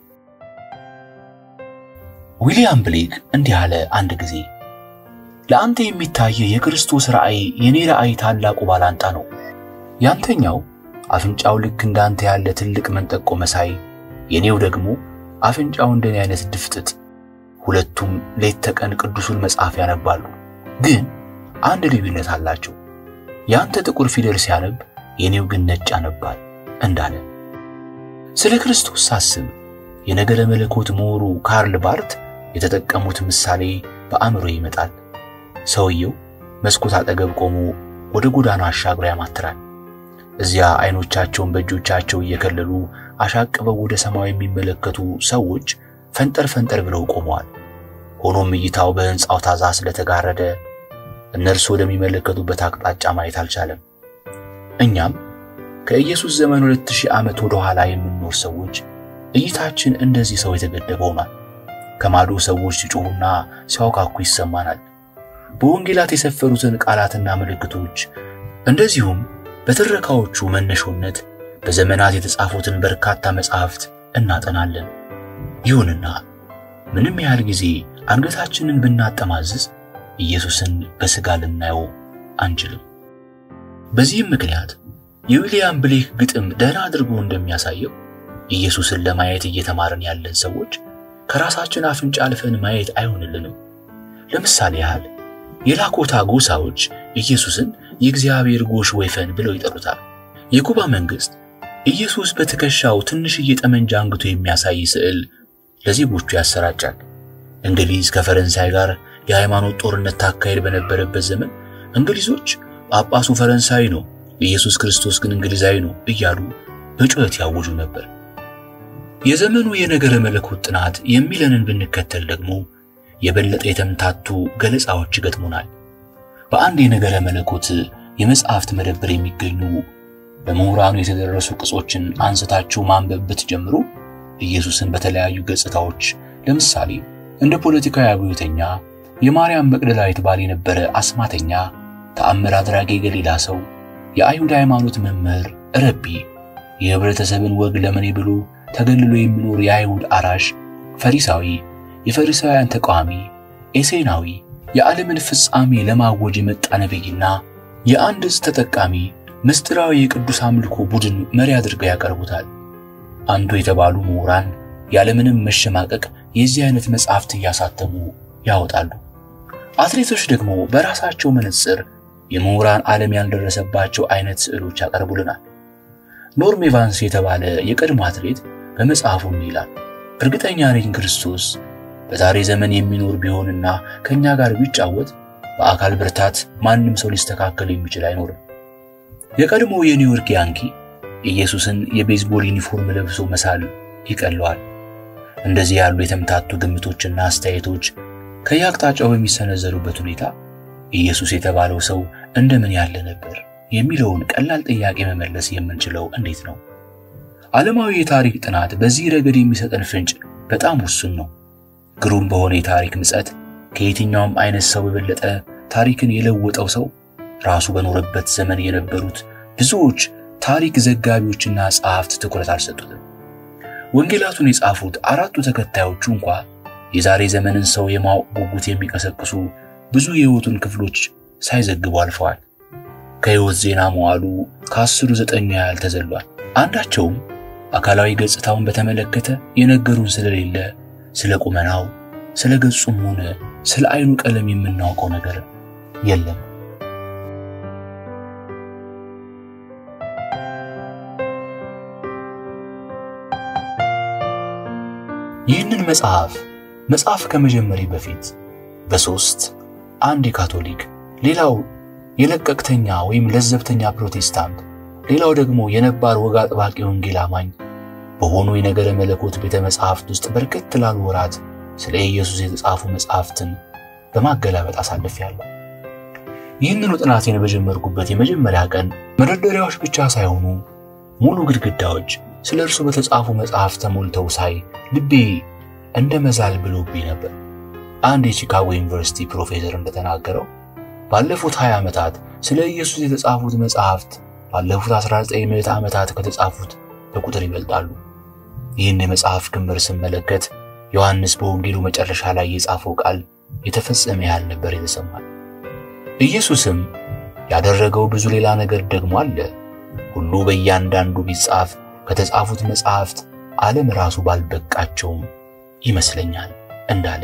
ዊሊያም ብሌክ እንዲህ አለ አንድ ጊዜ፣ ለአንተ የሚታየ የክርስቶስ ራእይ የኔ ራእይ ታላቁ ባላንጣ ነው። ያንተኛው አፍንጫው ልክ እንዳንተ ያለ ትልቅ መንጠቆ መሳይ፣ የኔው ደግሞ አፍንጫው እንደኔ አይነት ድፍጥጥ። ሁለቱም ሌት ተቀን ቅዱሱን መጽሐፍ ያነባሉ፣ ግን አንድ ልዩነት አላቸው። ያንተ ጥቁር ፊደል ሲያነብ የኔው ግን ነጭ ያነባል እንዳለ። ስለ ክርስቶስ ሳስብ የነገረ መለኮት ምሁሩ ካርል ባርት የተጠቀሙት ምሳሌ በአእምሮ ይመጣል። ሰውየው መስኮት አጠገብ ቆሞ ወደ ጎዳና አሻግሮ ያማትራል። እዚያ አይኖቻቸውን በእጆቻቸው እየከለሉ አሻቅበው ወደ ሰማይ የሚመለከቱ ሰዎች ፈንጠር ፈንጠር ብለው ቆመዋል። ሆኖም እይታው በሕንፃው ታዛ ስለተጋረደ እነርሱ ወደሚመለከቱበት አቅጣጫ ማየት አልቻለም። እኛም ከኢየሱስ ዘመን ሁለት ሺህ ዓመት ወደ ኋላ የምንኖር ሰዎች እይታችን እንደዚህ ሰው የተገደበ ሆኗል። ከማዶ ሰዎች ሲጮሁና ሲያውካኩ ይሰማናል። በወንጌላት የሰፈሩትን ቃላትና ምልክቶች እንደዚሁም በትረካዎቹ መነሾነት በዘመናት የተጻፉትን በርካታ መጻሕፍት እናጠናለን። ይሁንና ምንም ያህል ጊዜ አንገታችንን ብናጠማዝዝ ኢየሱስን በሥጋ ልናየው አንችልም። በዚህም ምክንያት የዊሊያም ብሌክ ግጥም ደህና አድርጎ እንደሚያሳየው ኢየሱስን ለማየት እየተማርን ያለን ሰዎች ከራሳችን አፍንጫ አልፈን ማየት አይሆንልንም። ለምሳሌ ያህል የላኮታ ጎሳዎች ኢየሱስን የእግዚአብሔር ጎሽ ወይፈን ብለው ይጠሩታል። የኩባ መንግሥት ኢየሱስ በትከሻው ትንሽዬ ጠመንጃ አንግቶ የሚያሳይ ስዕል ለዜጎቹ ያሰራጫል። እንግሊዝ ከፈረንሳይ ጋር የሃይማኖት ጦርነት ታካሄድ በነበረበት ዘመን እንግሊዞች ጳጳሱ ፈረንሳዊ ነው፣ ኢየሱስ ክርስቶስ ግን እንግሊዛዊ ነው እያሉ በጩኸት ያውጁ ነበር። የዘመኑ የነገረ መለኮት ጥናት የሚለንን ብንከተል ደግሞ የበለጠ የተምታቱ ገለጻዎች ይገጥሙናል። በአንድ የነገረ መለኮት የመጽሐፍት መደብር የሚገኙ በምሁራኑ የተደረሱ ቅጾችን አንስታችሁ ማንበብ ብትጀምሩ ኢየሱስን በተለያዩ ገጽታዎች ለምሳሌ እንደ ፖለቲካዊ አብዮተኛ፣ የማርያም መቅደላዊት ባል የነበረ አስማተኛ፣ ተአምር አድራጊ የገሊላ ሰው፣ የአይሁድ ሃይማኖት መምህር፣ ረቢ፣ የህብረተሰብን ወግ ለመኔ ብሎ ተገልሎ የሚኖር የአይሁድ አራሽ፣ ፈሪሳዊ፣ የፈሪሳውያን ተቃዋሚ፣ ኤሴናዊ፣ የዓለምን ፍጻሜ ለማወጅ የመጣ ነቢይና የአንድ ዕፅ ተጠቃሚ ምስጢራዊ የቅዱስ አምልኮ ቡድን መሪ አድርገው ያቀርቡታል። አንዱ የተባሉ ምሁራን ያለምንም መሸማቀቅ የዚህ አይነት መጽሐፍት እያሳተሙ ያወጣሉ። አትሌቶች ደግሞ በራሳቸው መነጽር የምሁራን ዓለም ያልደረሰባቸው አይነት ስዕሎች ያቀርቡልናል። ኖርም ኤቫንስ የተባለ የቀድሞ አትሌት በመጽሐፉ ይላል፣ እርግጠኛ ነኝ ክርስቶስ በዛሬ ዘመን የሚኖር ቢሆንና ከኛ ጋር ቢጫወት በአካል ብርታት ማንም ሰው ሊስተካከል የሚችል አይኖርም። የቀድሞ የኒውዮርክ ያንኪ ኢየሱስን የቤዝቦል ዩኒፎርም ለብሶ መሳል ይቀለዋል። እንደዚህ ያሉ የተምታቱ ግምቶችና አስተያየቶች ከየአቅጣጫው በሚሰነዘሩበት ሁኔታ ኢየሱስ የተባለው ሰው እንደምን ያለ ነበር የሚለውን ቀላል ጥያቄ መመለስ የምንችለው እንዴት ነው? ዓለማዊ የታሪክ ጥናት በዚህ ረገድ የሚሰጠን ፍንጭ በጣም ውሱን ነው። ግሩም በሆነ የታሪክ ምጸት ከየትኛውም አይነት ሰው የበለጠ ታሪክን የለወጠው ሰው ራሱ በኖረበት ዘመን የነበሩት ብዙዎች ታሪክ ዘጋቢዎችና ጸሐፍት ትኩረት አልሰጡትም። ወንጌላቱን የጻፉት አራቱ ተከታዮቹ እንኳ የዛሬ ዘመንን ሰው የማወቅ ጉጉት የሚቀሰቅሱ ብዙ የሕይወቱን ክፍሎች ሳይዘግቡ አልፈዋል። ከሕይወት ዜና መዋሉ ከአስሩ ዘጠኙ ያህል ተዘሏል። አንዳቸውም አካላዊ ገጽታውን በተመለከተ የነገሩን ስለሌለ ስለ ቁመናው፣ ስለ ገጹም ሆነ ስለ ዓይኑ ቀለም የምናውቀው ነገር የለም። ይህንን መጽሐፍ መጽሐፍ ከመጀመሪ በፊት በሶስት አንድ የካቶሊክ ሌላው የለቀቅተኛ ወይም ለዘብተኛ ፕሮቴስታንት ሌላው ደግሞ የነባር ወግ አጥባቂ ወንጌል አማኝ በሆኑ የነገረ መለኮት ቤተ መጻሕፍት ውስጥ በርከት ላሉ ወራት ስለ ኢየሱስ የተጻፉ መጻሕፍትን በማገላበጥ አሳልፌያለሁ። ይህንኑ ጥናቴን በጀመርኩበት የመጀመሪያ ቀን መደርደሪያዎች ብቻ ሳይሆኑ ሙሉ ግድግዳዎች ስለ እርሱ በተጻፉ መጽሐፍ ተሞልተው ሳይ ልቤ እንደ መዛል ብሎብኝ ነበር። አንድ የቺካጎ ዩኒቨርሲቲ ፕሮፌሰር እንደተናገረው ባለፉት 20 ዓመታት ስለ ኢየሱስ የተጻፉት መጽሐፍት ባለፉት 19 ምዕተ ዓመታት ከተጻፉት በቁጥር ይበልጣሉ። ይህን የመጽሐፍ ክምር ስመለከት ዮሐንስ በወንጌሉ መጨረሻ ላይ የጻፈው ቃል የተፈጸመ ያህል ነበር የተሰማል። ኢየሱስም ያደረገው ብዙ ሌላ ነገር ደግሞ አለ። ሁሉ በእያንዳንዱ ቢጻፍ ከተጻፉት መጽሐፍት ዓለም ራሱ ባልበቃቸውም ይመስለኛል እንዳለ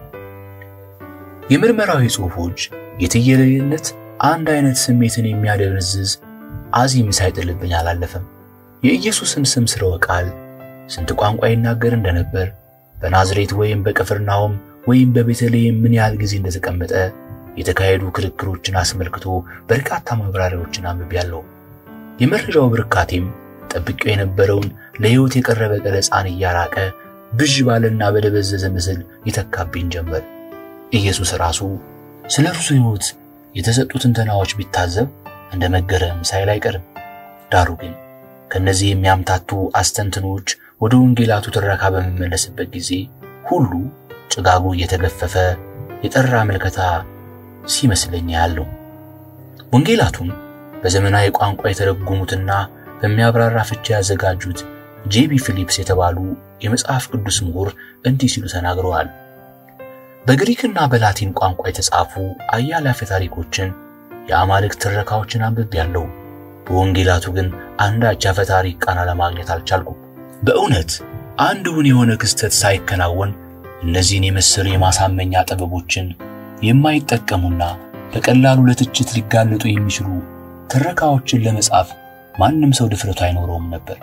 የምርመራዊ ጽሑፎች የትየለሌነት አንድ አይነት ስሜትን የሚያደነዝዝ አዚም ሳይጥልብኝ አላለፈም። የኢየሱስን ስም ስርወ ቃል ስንት ቋንቋ ይናገር እንደነበር በናዝሬት ወይም በቅፍርናሆም ወይም በቤተልሔም ምን ያህል ጊዜ እንደተቀመጠ የተካሄዱ ክርክሮችን አስመልክቶ በርካታ ማብራሪያዎችን አንብቤያለሁ። የመረጃው ብርካቴም ጠብቄው የነበረውን ለሕይወት የቀረበ ገለጻን እያራቀ ብዥ ባለና በደበዘዘ ምስል ይተካብኝ ጀመር። ኢየሱስ ራሱ ስለ እርሱ ሕይወት የተሰጡትን ትንተናዎች ቢታዘብ እንደ መገረም ሳይል አይቀርም። ዳሩ ግን ከነዚህ የሚያምታቱ አስተንትኖች ወደ ወንጌላቱ ትረካ በሚመለስበት ጊዜ ሁሉ ጭጋጉ እየተገፈፈ የጠራ ምልከታ ሲመስለኝ ያለው ወንጌላቱን በዘመናዊ ቋንቋ የተረጎሙትና በሚያብራራ ፍቻ ያዘጋጁት ጄቢ ፊሊፕስ የተባሉ የመጽሐፍ ቅዱስ ምሁር እንዲህ ሲሉ ተናግረዋል። በግሪክና በላቲን ቋንቋ የተጻፉ አያሌ አፈ ታሪኮችን፣ የአማልክት ትረካዎችን አንብቤያለሁ። በወንጌላቱ ግን አንዳች አፈ ታሪክ ቃና ለማግኘት አልቻልኩም። በእውነት አንድ እውን የሆነ ክስተት ሳይከናወን እነዚህን የመሰሉ የማሳመኛ ጥበቦችን የማይጠቀሙና በቀላሉ ለትችት ሊጋለጡ የሚችሉ ትረካዎችን ለመጻፍ ማንም ሰው ድፍረቱ አይኖረውም ነበር።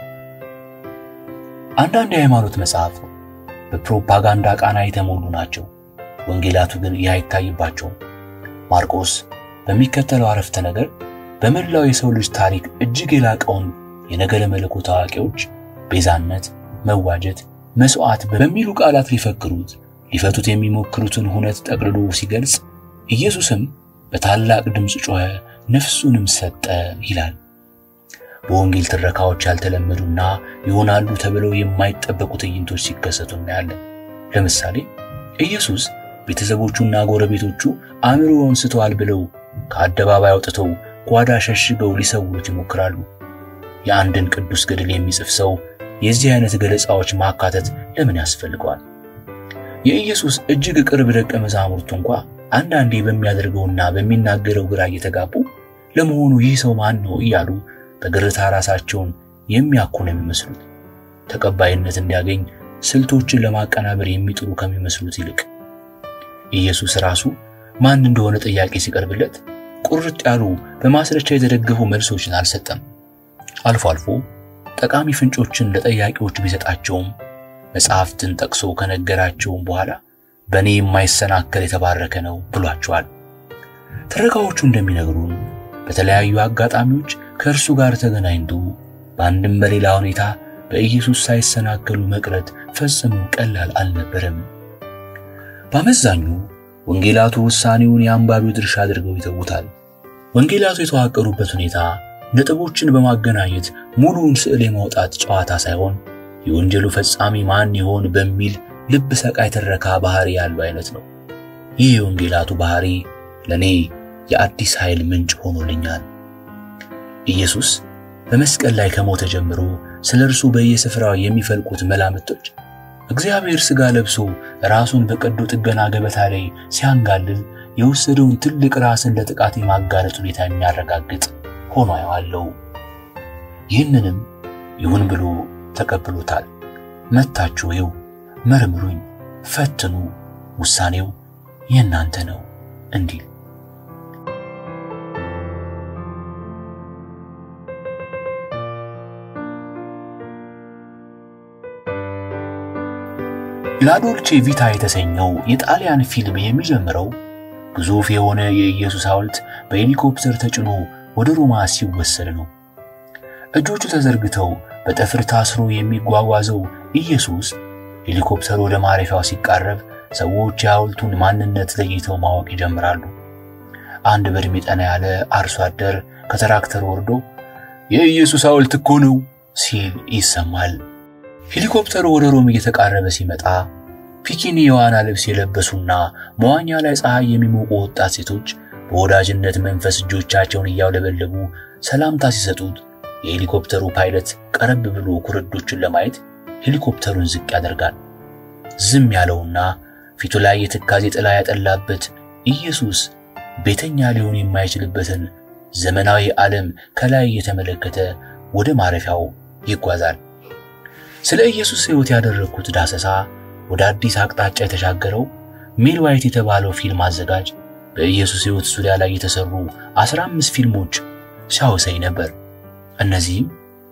አንዳንድ የሃይማኖት መጽሐፍ በፕሮፓጋንዳ ቃና የተሞሉ ናቸው። ወንጌላቱ ግን ይህ አይታይባቸውም። ማርቆስ በሚከተለው አረፍተ ነገር በመላው የሰው ልጅ ታሪክ እጅግ የላቀውን የነገረ መለኮት አዋቂዎች ቤዛነት፣ መዋጀት፣ መስዋዕት በሚሉ ቃላት ሊፈክሩት ሊፈቱት የሚሞክሩትን ሁነት ጠቅልሎ ሲገልጽ ኢየሱስም በታላቅ ድምፅ ጮኸ፣ ነፍሱንም ሰጠ ይላል። በወንጌል ትረካዎች ያልተለመዱና ይሆናሉ ተብለው የማይጠበቁ ትዕይንቶች ሲከሰቱ እናያለን። ለምሳሌ ኢየሱስ ቤተሰቦቹና ጎረቤቶቹ አእምሮውን ስተዋል ብለው ከአደባባይ አውጥተው ጓዳ ሸሽገው ሊሰውሩት ይሞክራሉ። የአንድን ቅዱስ ገድል የሚጽፍ ሰው የዚህ አይነት ገለጻዎች ማካተት ለምን ያስፈልገዋል? የኢየሱስ እጅግ ቅርብ ደቀ መዛሙርቱ እንኳ አንዳንዴ በሚያደርገውና በሚናገረው ግራ እየተጋቡ ለመሆኑ ይህ ሰው ማን ነው እያሉ በግርታ ራሳቸውን የሚያኩ ነው የሚመስሉት። ተቀባይነት እንዲያገኝ ስልቶችን ለማቀናበር የሚጥሩ ከሚመስሉት ይልቅ ኢየሱስ ራሱ ማን እንደሆነ ጥያቄ ሲቀርብለት ቁርጥ ያሉ በማስረጃ የተደገፉ መልሶችን አልሰጠም። አልፎ አልፎ ጠቃሚ ፍንጮችን ለጠያቂዎች ቢሰጣቸውም መጽሐፍትን ጠቅሶ ከነገራቸውም በኋላ በእኔ የማይሰናከል የተባረከ ነው ብሏቸዋል። ትረካዎቹ እንደሚነግሩን በተለያዩ አጋጣሚዎች ከእርሱ ጋር ተገናኝቶ በአንድም በሌላ ሁኔታ በኢየሱስ ሳይሰናከሉ መቅረት ፈጽሞ ቀላል አልነበረም። በአመዛኙ ወንጌላቱ ውሳኔውን የአንባቢው ድርሻ አድርገው ይተውታል። ወንጌላቱ የተዋቀሩበት ሁኔታ ነጥቦችን በማገናኘት ሙሉውን ስዕል የማውጣት ጨዋታ ሳይሆን የወንጀሉ ፈጻሚ ማን ይሆን በሚል ልብ ሰቃይ ትረካ ባህሪ ያለው አይነት ነው። ይህ የወንጌላቱ ባህሪ ለኔ የአዲስ ኃይል ምንጭ ሆኖልኛል። ኢየሱስ በመስቀል ላይ ከሞተ ጀምሮ ስለ እርሱ በየስፍራው የሚፈልቁት መላምቶች እግዚአብሔር ሥጋ ለብሶ ራሱን በቀዶ ጥገና ገበታ ላይ ሲያንጋልል የወሰደውን ትልቅ ራስን ለጥቃት የማጋለጥ ሁኔታ የሚያረጋግጥ ሆኖ አየዋለሁ። ይህንንም ይሁን ብሎ ተቀብሎታል። መታችሁ ይው መርምሩኝ፣ ፈትኑ፣ ውሳኔው የእናንተ ነው እንዲል ላዶልቼ ቪታ የተሰኘው የጣሊያን ፊልም የሚጀምረው ግዙፍ የሆነ የኢየሱስ ሐውልት በሄሊኮፕተር ተጭኖ ወደ ሮማ ሲወሰድ ነው። እጆቹ ተዘርግተው በጠፍር ታስሮ የሚጓጓዘው ኢየሱስ ሄሊኮፕተሩ ወደ ማረፊያው ሲቃረብ ሰዎች የሐውልቱን ማንነት ለይተው ማወቅ ይጀምራሉ። አንድ በዕድሜ ጠና ያለ አርሶ አደር ከተራክተር ወርዶ የኢየሱስ ሐውልት እኮ ነው ሲል ይሰማል። ሄሊኮፕተሩ ወደ ሮም እየተቃረበ ሲመጣ ፒኪኒ የዋና ልብስ የለበሱና መዋኛ ላይ ፀሐይ የሚሞቁ ወጣት ሴቶች በወዳጅነት መንፈስ እጆቻቸውን እያውለበለቡ ሰላምታ ሲሰጡት የሄሊኮፕተሩ ፓይለት ቀረብ ብሎ ኩርዶቹን ለማየት ሄሊኮፕተሩን ዝቅ ያደርጋል። ዝም ያለውና ፊቱ ላይ የትካዜ ጥላ ያጠላበት ኢየሱስ ቤተኛ ሊሆን የማይችልበትን ዘመናዊ ዓለም ከላይ እየተመለከተ ወደ ማረፊያው ይጓዛል። ስለ ኢየሱስ ሕይወት ያደረግኩት ዳሰሳ ወደ አዲስ አቅጣጫ የተሻገረው ሜል ዋይት የተባለው ፊልም አዘጋጅ በኢየሱስ ሕይወት ዙሪያ ላይ የተሰሩ 15 ፊልሞች ሲያወሳኝ ነበር። እነዚህም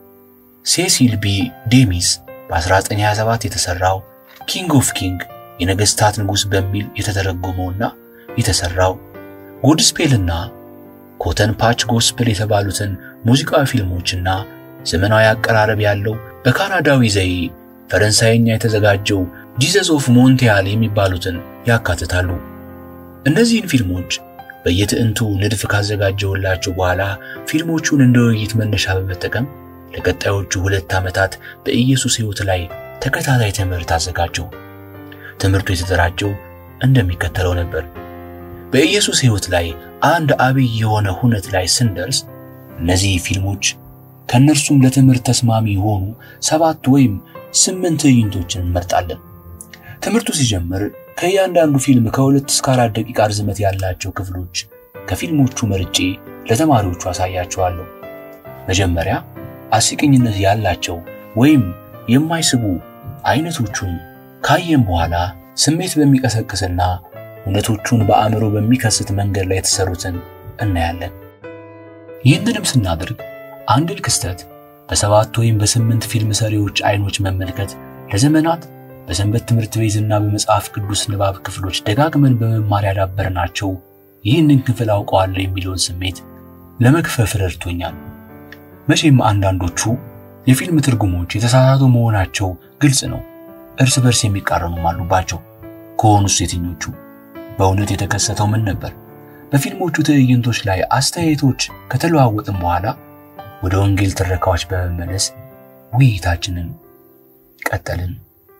ሴሲል ቢ ዴሚስ በ1927 የተሰራው ኪንግ ኦፍ ኪንግ የነገስታት ንጉሥ በሚል የተተረጎመውና የተሰራው ጉድስፔልና ኮተን ፓች ጎስፕል የተባሉትን ሙዚቃዊ ፊልሞችና ዘመናዊ አቀራረብ ያለው በካናዳዊ ዘዬ ፈረንሳይኛ የተዘጋጀው ጂዘስ ኦፍ ሞንቲያል የሚባሉትን ያካትታሉ። እነዚህን ፊልሞች በየትዕንቱ ንድፍ ካዘጋጀውላቸው በኋላ ፊልሞቹን እንደ ውይይት መነሻ በመጠቀም ለቀጣዮቹ ሁለት ዓመታት በኢየሱስ ሕይወት ላይ ተከታታይ ትምህርት አዘጋጀው። ትምህርቱ የተደራጀው እንደሚከተለው ነበር። በኢየሱስ ሕይወት ላይ አንድ አብይ የሆነ ሁነት ላይ ስንደርስ እነዚህ ፊልሞች ከእነርሱም ለትምህርት ተስማሚ የሆኑ ሰባት ወይም ስምንት ትዕይንቶችን እንመርጣለን። ትምህርቱ ሲጀምር ከእያንዳንዱ ፊልም ከሁለት እስከ አራት ደቂቃ ርዝመት ያላቸው ክፍሎች ከፊልሞቹ መርጬ ለተማሪዎቹ አሳያቸዋለሁ። መጀመሪያ አስቂኝነት ያላቸው ወይም የማይስቡ አይነቶቹን ካየን በኋላ ስሜት በሚቀሰቅስና እውነቶቹን በአእምሮ በሚከስት መንገድ ላይ የተሰሩትን እናያለን። ይህንንም ስናደርግ አንድን ክስተት በሰባት ወይም በስምንት ፊልም ሰሪዎች አይኖች መመልከት ለዘመናት በሰንበት ትምህርት ቤትና በመጽሐፍ ቅዱስ ንባብ ክፍሎች ደጋግመን በመማር ያዳበርናቸው ይህንን ክፍል አውቀዋለሁ የሚለውን ስሜት ለመክፈፍ ረድቶኛል። መቼም አንዳንዶቹ የፊልም ትርጉሞች የተሳሳቱ መሆናቸው ግልጽ ነው። እርስ በርስ የሚቃረኑም አሉባቸው። ከሆኑስ የትኞቹ? በእውነት የተከሰተው ምን ነበር? በፊልሞቹ ትዕይንቶች ላይ አስተያየቶች ከተለዋወጥን በኋላ ወደ ወንጌል ትረካዎች በመመለስ ውይይታችንን ቀጠልን።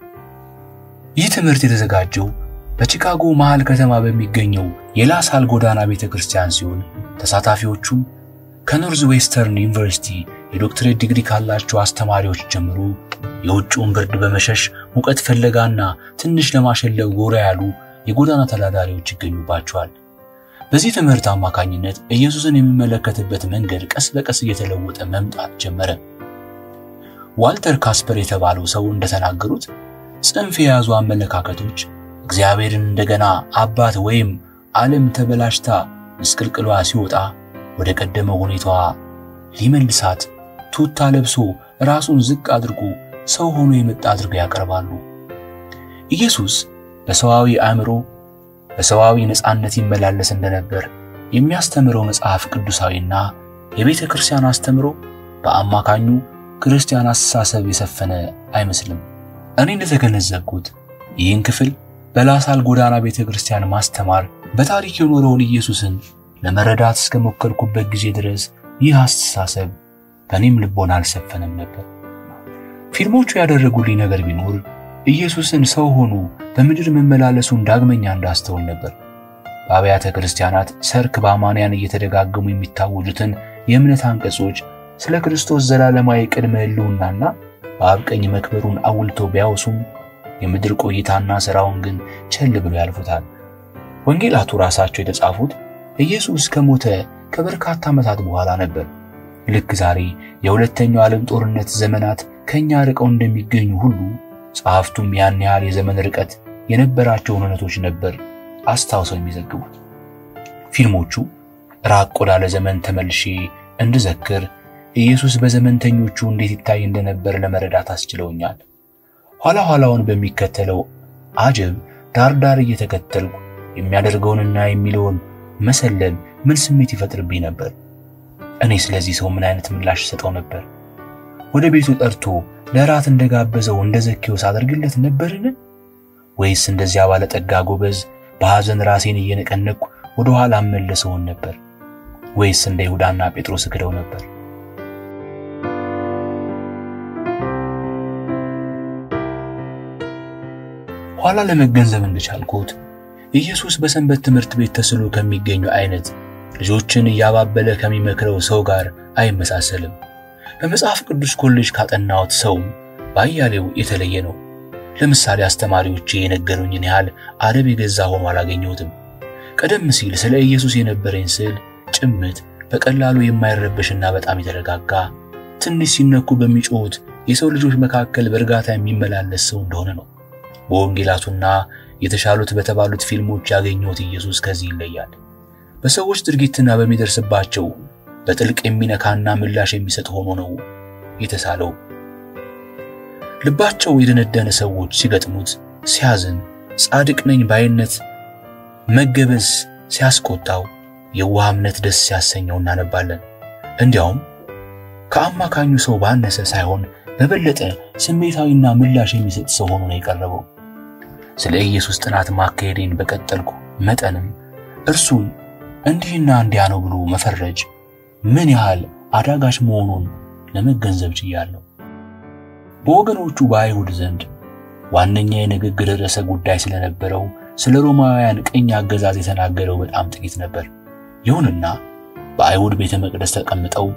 ይህ ትምህርት የተዘጋጀው በቺካጎ መሃል ከተማ በሚገኘው የላሳል ጎዳና ቤተ ክርስቲያን ሲሆን ተሳታፊዎቹም ከኖርዝ ዌስተርን ዩኒቨርሲቲ የዶክትሬት ዲግሪ ካላቸው አስተማሪዎች ጀምሮ የውጭውን ብርድ በመሸሽ ሙቀት ፍለጋና ትንሽ ለማሸለብ ጎራ ያሉ የጎዳና ተዳዳሪዎች ይገኙባቸዋል። በዚህ ትምህርት አማካኝነት ኢየሱስን የሚመለከትበት መንገድ ቀስ በቀስ እየተለወጠ መምጣት ጀመረ። ዋልተር ካስፐር የተባለው ሰው እንደተናገሩት ጽንፍ የያዙ አመለካከቶች እግዚአብሔርን እንደገና አባት ወይም ዓለም ተበላሽታ ምስቅልቅሏ ሲወጣ ወደ ቀደመ ሁኔታዋ ሊመልሳት ቱታ ለብሶ ራሱን ዝቅ አድርጎ ሰው ሆኖ የመጣ አድርገው ያቀርባሉ። ኢየሱስ በሰዋዊ አእምሮ በሰዋዊ ነፃነት ይመላለስ እንደነበር የሚያስተምረው መጽሐፍ ቅዱሳዊና የቤተ ክርስቲያን አስተምሮ በአማካኙ ክርስቲያን አስተሳሰብ የሰፈነ አይመስልም። እኔ እንደተገነዘብኩት ይህን ክፍል በላሳል ጎዳና ቤተ ክርስቲያን ማስተማር በታሪክ የኖረውን ኢየሱስን ለመረዳት እስከሞከርኩበት ጊዜ ድረስ ይህ አስተሳሰብ በእኔም ልቦና አልሰፈነም ነበር። ፊልሞቹ ያደረጉልኝ ነገር ቢኖር ኢየሱስን ሰው ሆኖ በምድር መመላለሱን ዳግመኛ እንዳስተውል ነበር። በአብያተ ክርስቲያናት ሰርክ በአማንያን እየተደጋገሙ የሚታወጁትን የእምነት አንቀጾች ስለ ክርስቶስ ዘላለማዊ ቅድመ ሕልውናና በአብ ቀኝ መክበሩን አውልተው ቢያወሱም የምድር ቆይታና ሥራውን ግን ቸል ብሎ ያልፉታል። ወንጌላቱ ራሳቸው የተጻፉት ኢየሱስ ከሞተ ከበርካታ ዓመታት በኋላ ነበር። ልክ ዛሬ የሁለተኛው ዓለም ጦርነት ዘመናት ከኛ ርቀው እንደሚገኙ ሁሉ ጸሐፍቱም ያን ያህል የዘመን ርቀት የነበራቸውን እውነቶች ነበር አስታውሰው የሚዘግቡት። ፊልሞቹ ራቅ ወዳለ ዘመን ተመልሼ እንድዘክር ኢየሱስ በዘመንተኞቹ እንዴት ይታይ እንደነበር ለመረዳት አስችለውኛል። ኋላ ኋላውን በሚከተለው አጀብ ዳር ዳር እየተከተልኩ የሚያደርገውንና የሚለውን መሰለል ምን ስሜት ይፈጥርብኝ ነበር? እኔ ስለዚህ ሰው ምን አይነት ምላሽ ሰጠው ነበር? ወደ ቤቱ ጠርቶ ለራት እንደጋበዘው እንደ ዘኬዎስ አደርግለት ነበርን? ወይስ እንደዚያ ባለጠጋ ጎበዝ በሐዘን ራሴን እየነቀነቅኩ ወደ ኋላ አመለሰውን ነበር? ወይስ እንደ ይሁዳና ጴጥሮስ እክደው ነበር? ኋላ ለመገንዘብ እንደቻልኩት ኢየሱስ በሰንበት ትምህርት ቤት ተስሎ ከሚገኙ አይነት ልጆችን እያባበለ ከሚመክረው ሰው ጋር አይመሳሰልም። በመጽሐፍ ቅዱስ ኮሌጅ ካጠናሁት ሰውም ባያሌው የተለየ ነው። ለምሳሌ አስተማሪዎቼ የነገሩኝን ያህል አደብ የገዛ ሆኖ አላገኘሁትም። ቀደም ሲል ስለ ኢየሱስ የነበረኝ ስዕል ጭምት፣ በቀላሉ የማይረበሽና በጣም የተረጋጋ ትንሽ ሲነኩ በሚጮሁት የሰው ልጆች መካከል በእርጋታ የሚመላለስ ሰው እንደሆነ ነው። በወንጌላቱና የተሻሉት በተባሉት ፊልሞች ያገኘሁት ኢየሱስ ከዚህ ይለያል። በሰዎች ድርጊትና በሚደርስባቸው በጥልቅ የሚነካና ምላሽ የሚሰጥ ሆኖ ነው የተሳለው። ልባቸው የደነደነ ሰዎች ሲገጥሙት ሲያዝን፣ ጻድቅ ነኝ ባይነት መገበዝ ሲያስቆጣው፣ የዋህ እምነት ደስ ሲያሰኘው እናነባለን። እንዲያውም ከአማካኙ ሰው ባነሰ ሳይሆን በበለጠ ስሜታዊና ምላሽ የሚሰጥ ሰው ሆኖ ነው የቀረበው። ስለ ኢየሱስ ጥናት ማካሄዴን በቀጠልኩ መጠንም እርሱን እንዲህና እንዲያ ነው ብሎ መፈረጅ ምን ያህል አዳጋች መሆኑን ለመገንዘብ ችያለሁ። በወገኖቹ በአይሁድ ዘንድ ዋነኛ የንግግር ርዕሰ ጉዳይ ስለነበረው ስለ ሮማውያን ቅኝ አገዛዝ የተናገረው በጣም ጥቂት ነበር። ይሁንና በአይሁድ ቤተ መቅደስ ተቀምጠው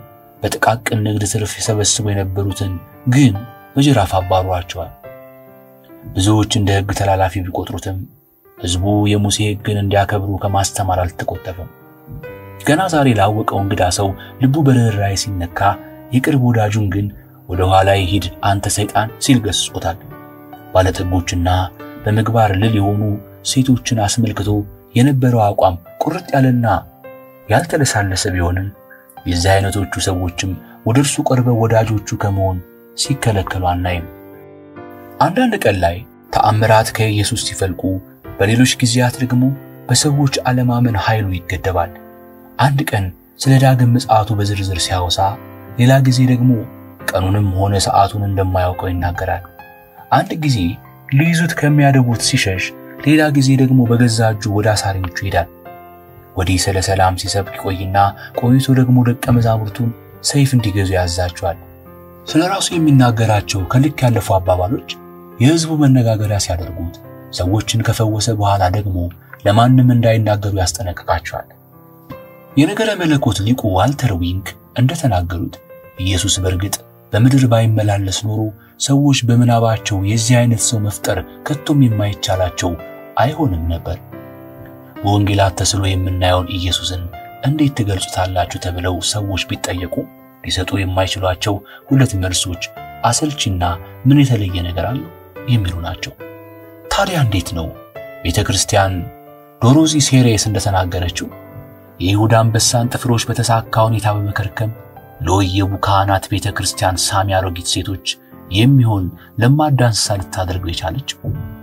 በጥቃቅን ንግድ ትርፍ የሰበስቡ የነበሩትን ግን በጅራፍ አባሯቸዋል። ብዙዎች እንደ ሕግ ተላላፊ ቢቆጥሩትም ሕዝቡ የሙሴ ሕግን እንዲያከብሩ ከማስተማር አልተቆጠበም። ገና ዛሬ ላወቀው እንግዳ ሰው ልቡ በርኅራኄ ሲነካ፣ የቅርብ ወዳጁን ግን ወደ ኋላ ሂድ አንተ ሰይጣን ሲል ገስጾታል። ባለጠጎችና በምግባር ልል የሆኑ ሴቶችን አስመልክቶ የነበረው አቋም ቁርጥ ያለና ያልተለሳለሰ ቢሆንም የዚህ አይነቶቹ ሰዎችም ወደ እርሱ ቀርበው ወዳጆቹ ከመሆን ሲከለከሉ አናይም። አንዳንድ ቀን ላይ ተአምራት ከኢየሱስ ሲፈልቁ፣ በሌሎች ጊዜያት ደግሞ በሰዎች አለማመን ኃይሉ ይገደባል። አንድ ቀን ስለ ዳግም ምጽአቱ በዝርዝር ሲያወሳ፣ ሌላ ጊዜ ደግሞ ቀኑንም ሆነ ሰዓቱን እንደማያውቀው ይናገራል። አንድ ጊዜ ሊይዙት ከሚያደቡት ሲሸሽ፣ ሌላ ጊዜ ደግሞ በገዛ እጁ ወደ አሳሪዎቹ ይሄዳል። ወዲህ ስለ ሰላም ሲሰብክ ይቆይና ቆይቶ ደግሞ ደቀ መዛሙርቱን ሰይፍ እንዲገዙ ያዛቸዋል። ስለ ራሱ የሚናገራቸው ከልክ ያለፉ አባባሎች የሕዝቡ መነጋገሪያ ሲያደርጉት፣ ሰዎችን ከፈወሰ በኋላ ደግሞ ለማንም እንዳይናገሩ ያስጠነቅቃቸዋል። የነገረ መለኮት ሊቁ ዋልተር ዊንክ እንደተናገሩት ኢየሱስ በእርግጥ በምድር ባይመላለስ ኖሮ ሰዎች በምናባቸው የዚህ አይነት ሰው መፍጠር ከቶም የማይቻላቸው አይሆንም ነበር። በወንጌላት ተስሎ የምናየውን ኢየሱስን እንዴት ትገልጹታላችሁ ተብለው ሰዎች ቢጠየቁ ሊሰጡ የማይችሏቸው ሁለት መልሶች አሰልቺና ምን የተለየ ነገር አለው የሚሉ ናቸው። ታዲያ እንዴት ነው ቤተ ክርስቲያን ዶሮዚ ሴሬስ እንደተናገረችው የይሁዳ አንበሳን ጥፍሮች በተሳካ ሁኔታ በመከርከም ለወየቡ ካህናት ቤተ ክርስቲያን ሳሚ አሮጊት ሴቶች የሚሆን ለማዳ እንስሳ ልታደርገው የቻለችው?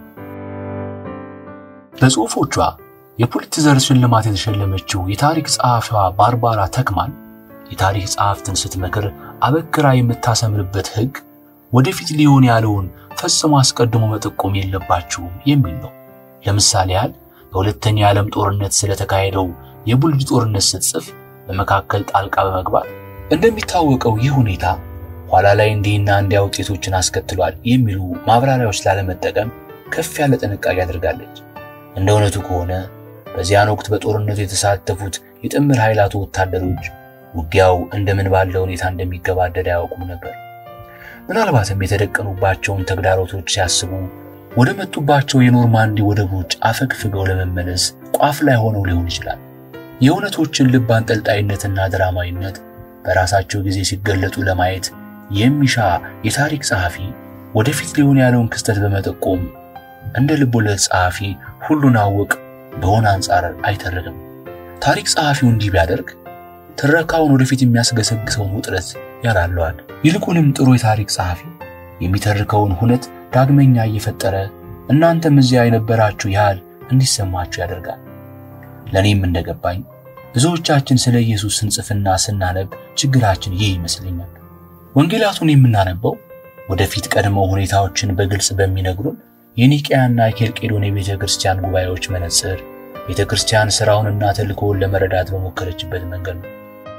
በጽሑፎቿ የፑሊትዘር ሽልማት የተሸለመችው የታሪክ ጸሐፊዋ ባርባራ ተክማን የታሪክ ጸሐፍትን ስትመክር አበክራ የምታሰምርበት ሕግ ወደፊት ሊሆን ያለውን ፈጽሞ አስቀድሞ መጠቆም የለባችሁም የሚል ነው። ለምሳሌ ያህል በሁለተኛ የዓለም ጦርነት ስለተካሄደው የቡልጅ ጦርነት ስትጽፍ በመካከል ጣልቃ በመግባት እንደሚታወቀው ይህ ሁኔታ ኋላ ላይ እንዲህና እንዲያ ውጤቶችን አስከትሏል የሚሉ ማብራሪያዎች ላለመጠቀም ከፍ ያለ ጥንቃቄ አድርጋለች። እንደ እውነቱ ከሆነ በዚያን ወቅት በጦርነቱ የተሳተፉት የጥምር ኃይላቱ ወታደሮች ውጊያው እንደምን ባለ ሁኔታ እንደሚገባደድ አያውቁም ነበር። ምናልባትም የተደቀኑባቸውን ተግዳሮቶች ሲያስቡ ወደ መጡባቸው የኖርማንዲ ወደቦች አፈግፍገው ለመመለስ ቋፍ ላይ ሆነው ሊሆን ይችላል። የእውነቶችን ልብ አንጠልጣይነትና ድራማዊነት በራሳቸው ጊዜ ሲገለጡ ለማየት የሚሻ የታሪክ ጸሐፊ ወደፊት ሊሆን ያለውን ክስተት በመጠቆም እንደ ልቦለድ ጸሐፊ ሁሉን አወቅ በሆነ አንጻር አይተርክም። ታሪክ ጸሐፊው እንዲህ ቢያደርግ ትረካውን ወደፊት የሚያስገሰግሰውን ውጥረት ያላለዋል። ይልቁንም ጥሩ የታሪክ ጸሐፊ የሚተርከውን ሁነት ዳግመኛ እየፈጠረ እናንተም እዚያ የነበራችሁ ያህል እንዲሰማችሁ ያደርጋል። ለእኔም እንደገባኝ ብዙዎቻችን ስለ ኢየሱስ ስንጽፍና ስናነብ ችግራችን ይህ ይመስለኛል። ወንጌላቱን የምናነበው ወደፊት ቀድመው ሁኔታዎችን በግልጽ በሚነግሩን የኒቅያና የኬልቄዶን የቤተ ክርስቲያን ጉባኤዎች መነጽር ቤተ ክርስቲያን ሥራውንና ተልእኮውን ለመረዳት በሞከረችበት መንገድ ነው።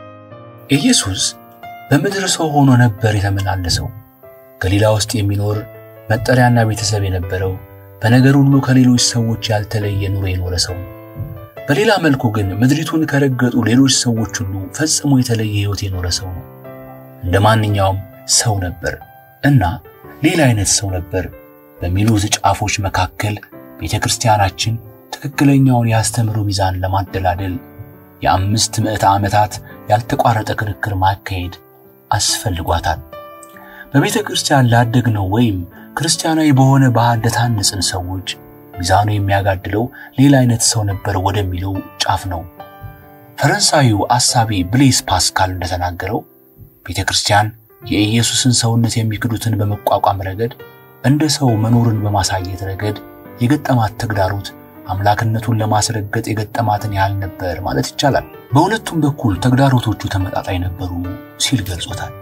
ኢየሱስ በምድር ሰው ሆኖ ነበር የተመላለሰው። ገሊላ ውስጥ የሚኖር መጠሪያና ቤተሰብ የነበረው በነገር ሁሉ ከሌሎች ሰዎች ያልተለየ ኑሮ የኖረ ሰው ነው። በሌላ መልኩ ግን ምድሪቱን ከረገጡ ሌሎች ሰዎች ሁሉ ፈጽሞ የተለየ ሕይወት የኖረ ሰው ነው። እንደ ማንኛውም ሰው ነበር እና ሌላ አይነት ሰው ነበር በሚሉት ጫፎች መካከል ቤተ ክርስቲያናችን ትክክለኛውን የአስተምህሮ ሚዛን ለማደላደል የአምስት ምዕተ ዓመታት ያልተቋረጠ ክርክር ማካሄድ አስፈልጓታል። በቤተ ክርስቲያን ላደግነው ወይም ክርስቲያናዊ በሆነ ባህል ለታነጽን ሰዎች ሚዛኑ የሚያጋድለው ሌላ አይነት ሰው ነበር ወደሚለው ጫፍ ነው። ፈረንሳዊው አሳቢ ብሌስ ፓስካል እንደተናገረው ቤተ ክርስቲያን የኢየሱስን ሰውነት የሚክዱትን በመቋቋም ረገድ እንደ ሰው መኖርን በማሳየት ረገድ የገጠማት ተግዳሮት አምላክነቱን ለማስረገጥ የገጠማትን ያህል ነበር ማለት ይቻላል። በሁለቱም በኩል ተግዳሮቶቹ ተመጣጣኝ ነበሩ ሲል ገልጾታል።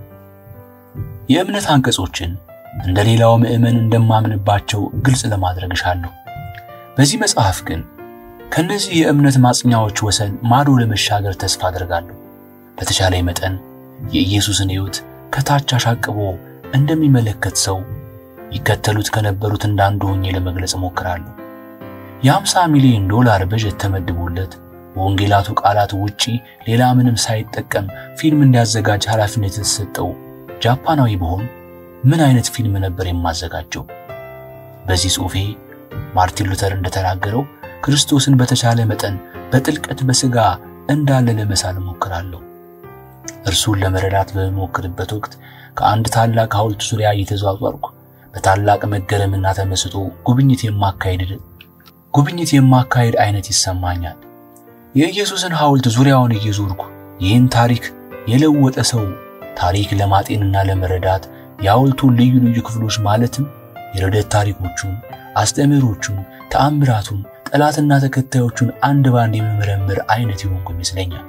የእምነት አንቀጾችን እንደ ሌላው ምዕመን እንደማምንባቸው ግልጽ ለማድረግ እሻለሁ። በዚህ መጽሐፍ ግን ከነዚህ የእምነት ማጽኛዎች ወሰን ማዶ ለመሻገር ተስፋ አድርጋለሁ። በተቻለ መጠን የኢየሱስን ሕይወት ከታች አሻቅቦ እንደሚመለከት ሰው ይከተሉት ከነበሩት እንዳንዱ ሆኜ ለመግለጽ እሞክራለሁ። የ50 ሚሊዮን ዶላር በጀት ተመድቦለት ከወንጌላቱ ቃላት ውጪ ሌላ ምንም ሳይጠቀም ፊልም እንዲያዘጋጅ ኃላፊነት የተሰጠው ጃፓናዊ ብሆን ምን አይነት ፊልም ነበር የማዘጋጀው? በዚህ ጽሑፌ ማርቲን ሉተር እንደተናገረው ክርስቶስን በተቻለ መጠን በጥልቀት በሥጋ እንዳለ ለመሳል እሞክራለሁ። እርሱን ለመረዳት በምሞክርበት ወቅት ከአንድ ታላቅ ሐውልት ዙሪያ እየተዟዟርኩ በታላቅ መገረምና ተመስጦ ጉብኝት የማካሄድ ጉብኝት የማካሄድ አይነት ይሰማኛል። የኢየሱስን ሐውልት ዙሪያውን እየዞርኩ ይህን ታሪክ የለወጠ ሰው ታሪክ ለማጤንና ለመረዳት የሐውልቱን ልዩ ልዩ ክፍሎች ማለትም የርደት ታሪኮቹን፣ አስተምህሮቹን፣ ተአምራቱን፣ ጠላትና ተከታዮቹን አንድ ባንድ የመመረምር አይነት የሆንኩ ይመስለኛል።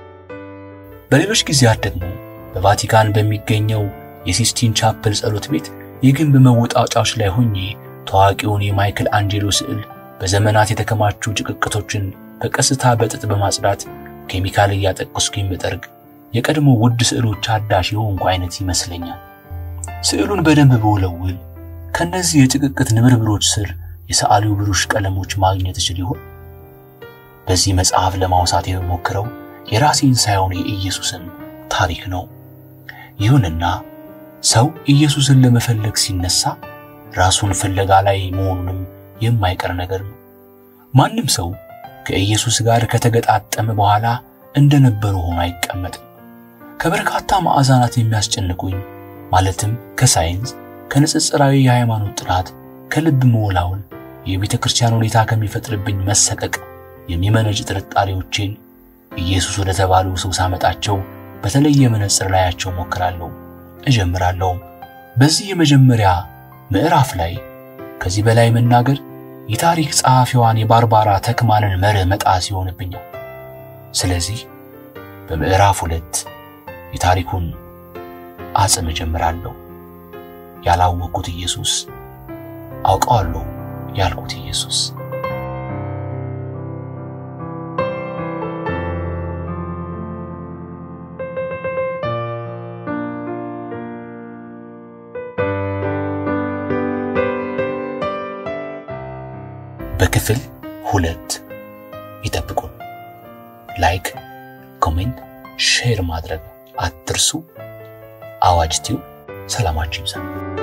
በሌሎች ጊዜያት ደግሞ በቫቲካን በሚገኘው የሲስቲን ቻፕል ጸሎት ቤት የግንብ መወጣጫዎች ላይ ሆኜ ታዋቂውን የማይክል አንጄሎ ስዕል በዘመናት የተከማቹ ጭቅቅቶችን በቀስታ በጥጥ በማጽዳት ኬሚካል እያጠቀስኩ የምጠርግ የቀድሞ ውድ ስዕሎች አዳሽ የሆንኩ አይነት ይመስለኛል። ስዕሉን በደንብ በወለውል ከነዚህ የጭቅቅት ንብርብሮች ስር የሰዓሊው ብሩሽ ቀለሞች ማግኘት እችል ይሆን? በዚህ መጽሐፍ ለማውሳት የምሞክረው የራሴን ሳይሆን የኢየሱስን ታሪክ ነው። ይሁንና ሰው ኢየሱስን ለመፈለግ ሲነሳ ራሱን ፍለጋ ላይ መሆኑንም የማይቀር ነገር ነው። ማንም ሰው ከኢየሱስ ጋር ከተገጣጠመ በኋላ እንደነበረ ሆኖ አይቀመጥም። ከበርካታ ማዕዛናት የሚያስጨንቁኝ ማለትም ከሳይንስ፣ ከንጽጽራዊ የሃይማኖት ጥናት፣ ከልብ መወላወል፣ የቤተ ክርስቲያን ሁኔታ ከሚፈጥርብኝ መሰቀቅ የሚመነጭ ጥርጣሬዎቼን ኢየሱስ ወደ ተባሉ ሰው ሳመጣቸው በተለየ መነጽር ላያቸው ሞክራለሁ፣ እጀምራለሁ። በዚህ የመጀመሪያ ምዕራፍ ላይ ከዚህ በላይ መናገር የታሪክ ጸሐፊዋን የባርባራ ተክማንን መርህ መጣስ ይሆንብኛል። ስለዚህ በምዕራፍ ሁለት የታሪኩን አጽም እጀምራለሁ። ያላወቅኩት ኢየሱስ፣ አውቀዋለሁ ያልኩት ኢየሱስ። በክፍል ሁለት ይጠብቁን። ላይክ፣ ኮሜንት፣ ሼር ማድረግ አትርሱ። አዋጅ ቲዩብ ሰላማችሁ ይብዛ።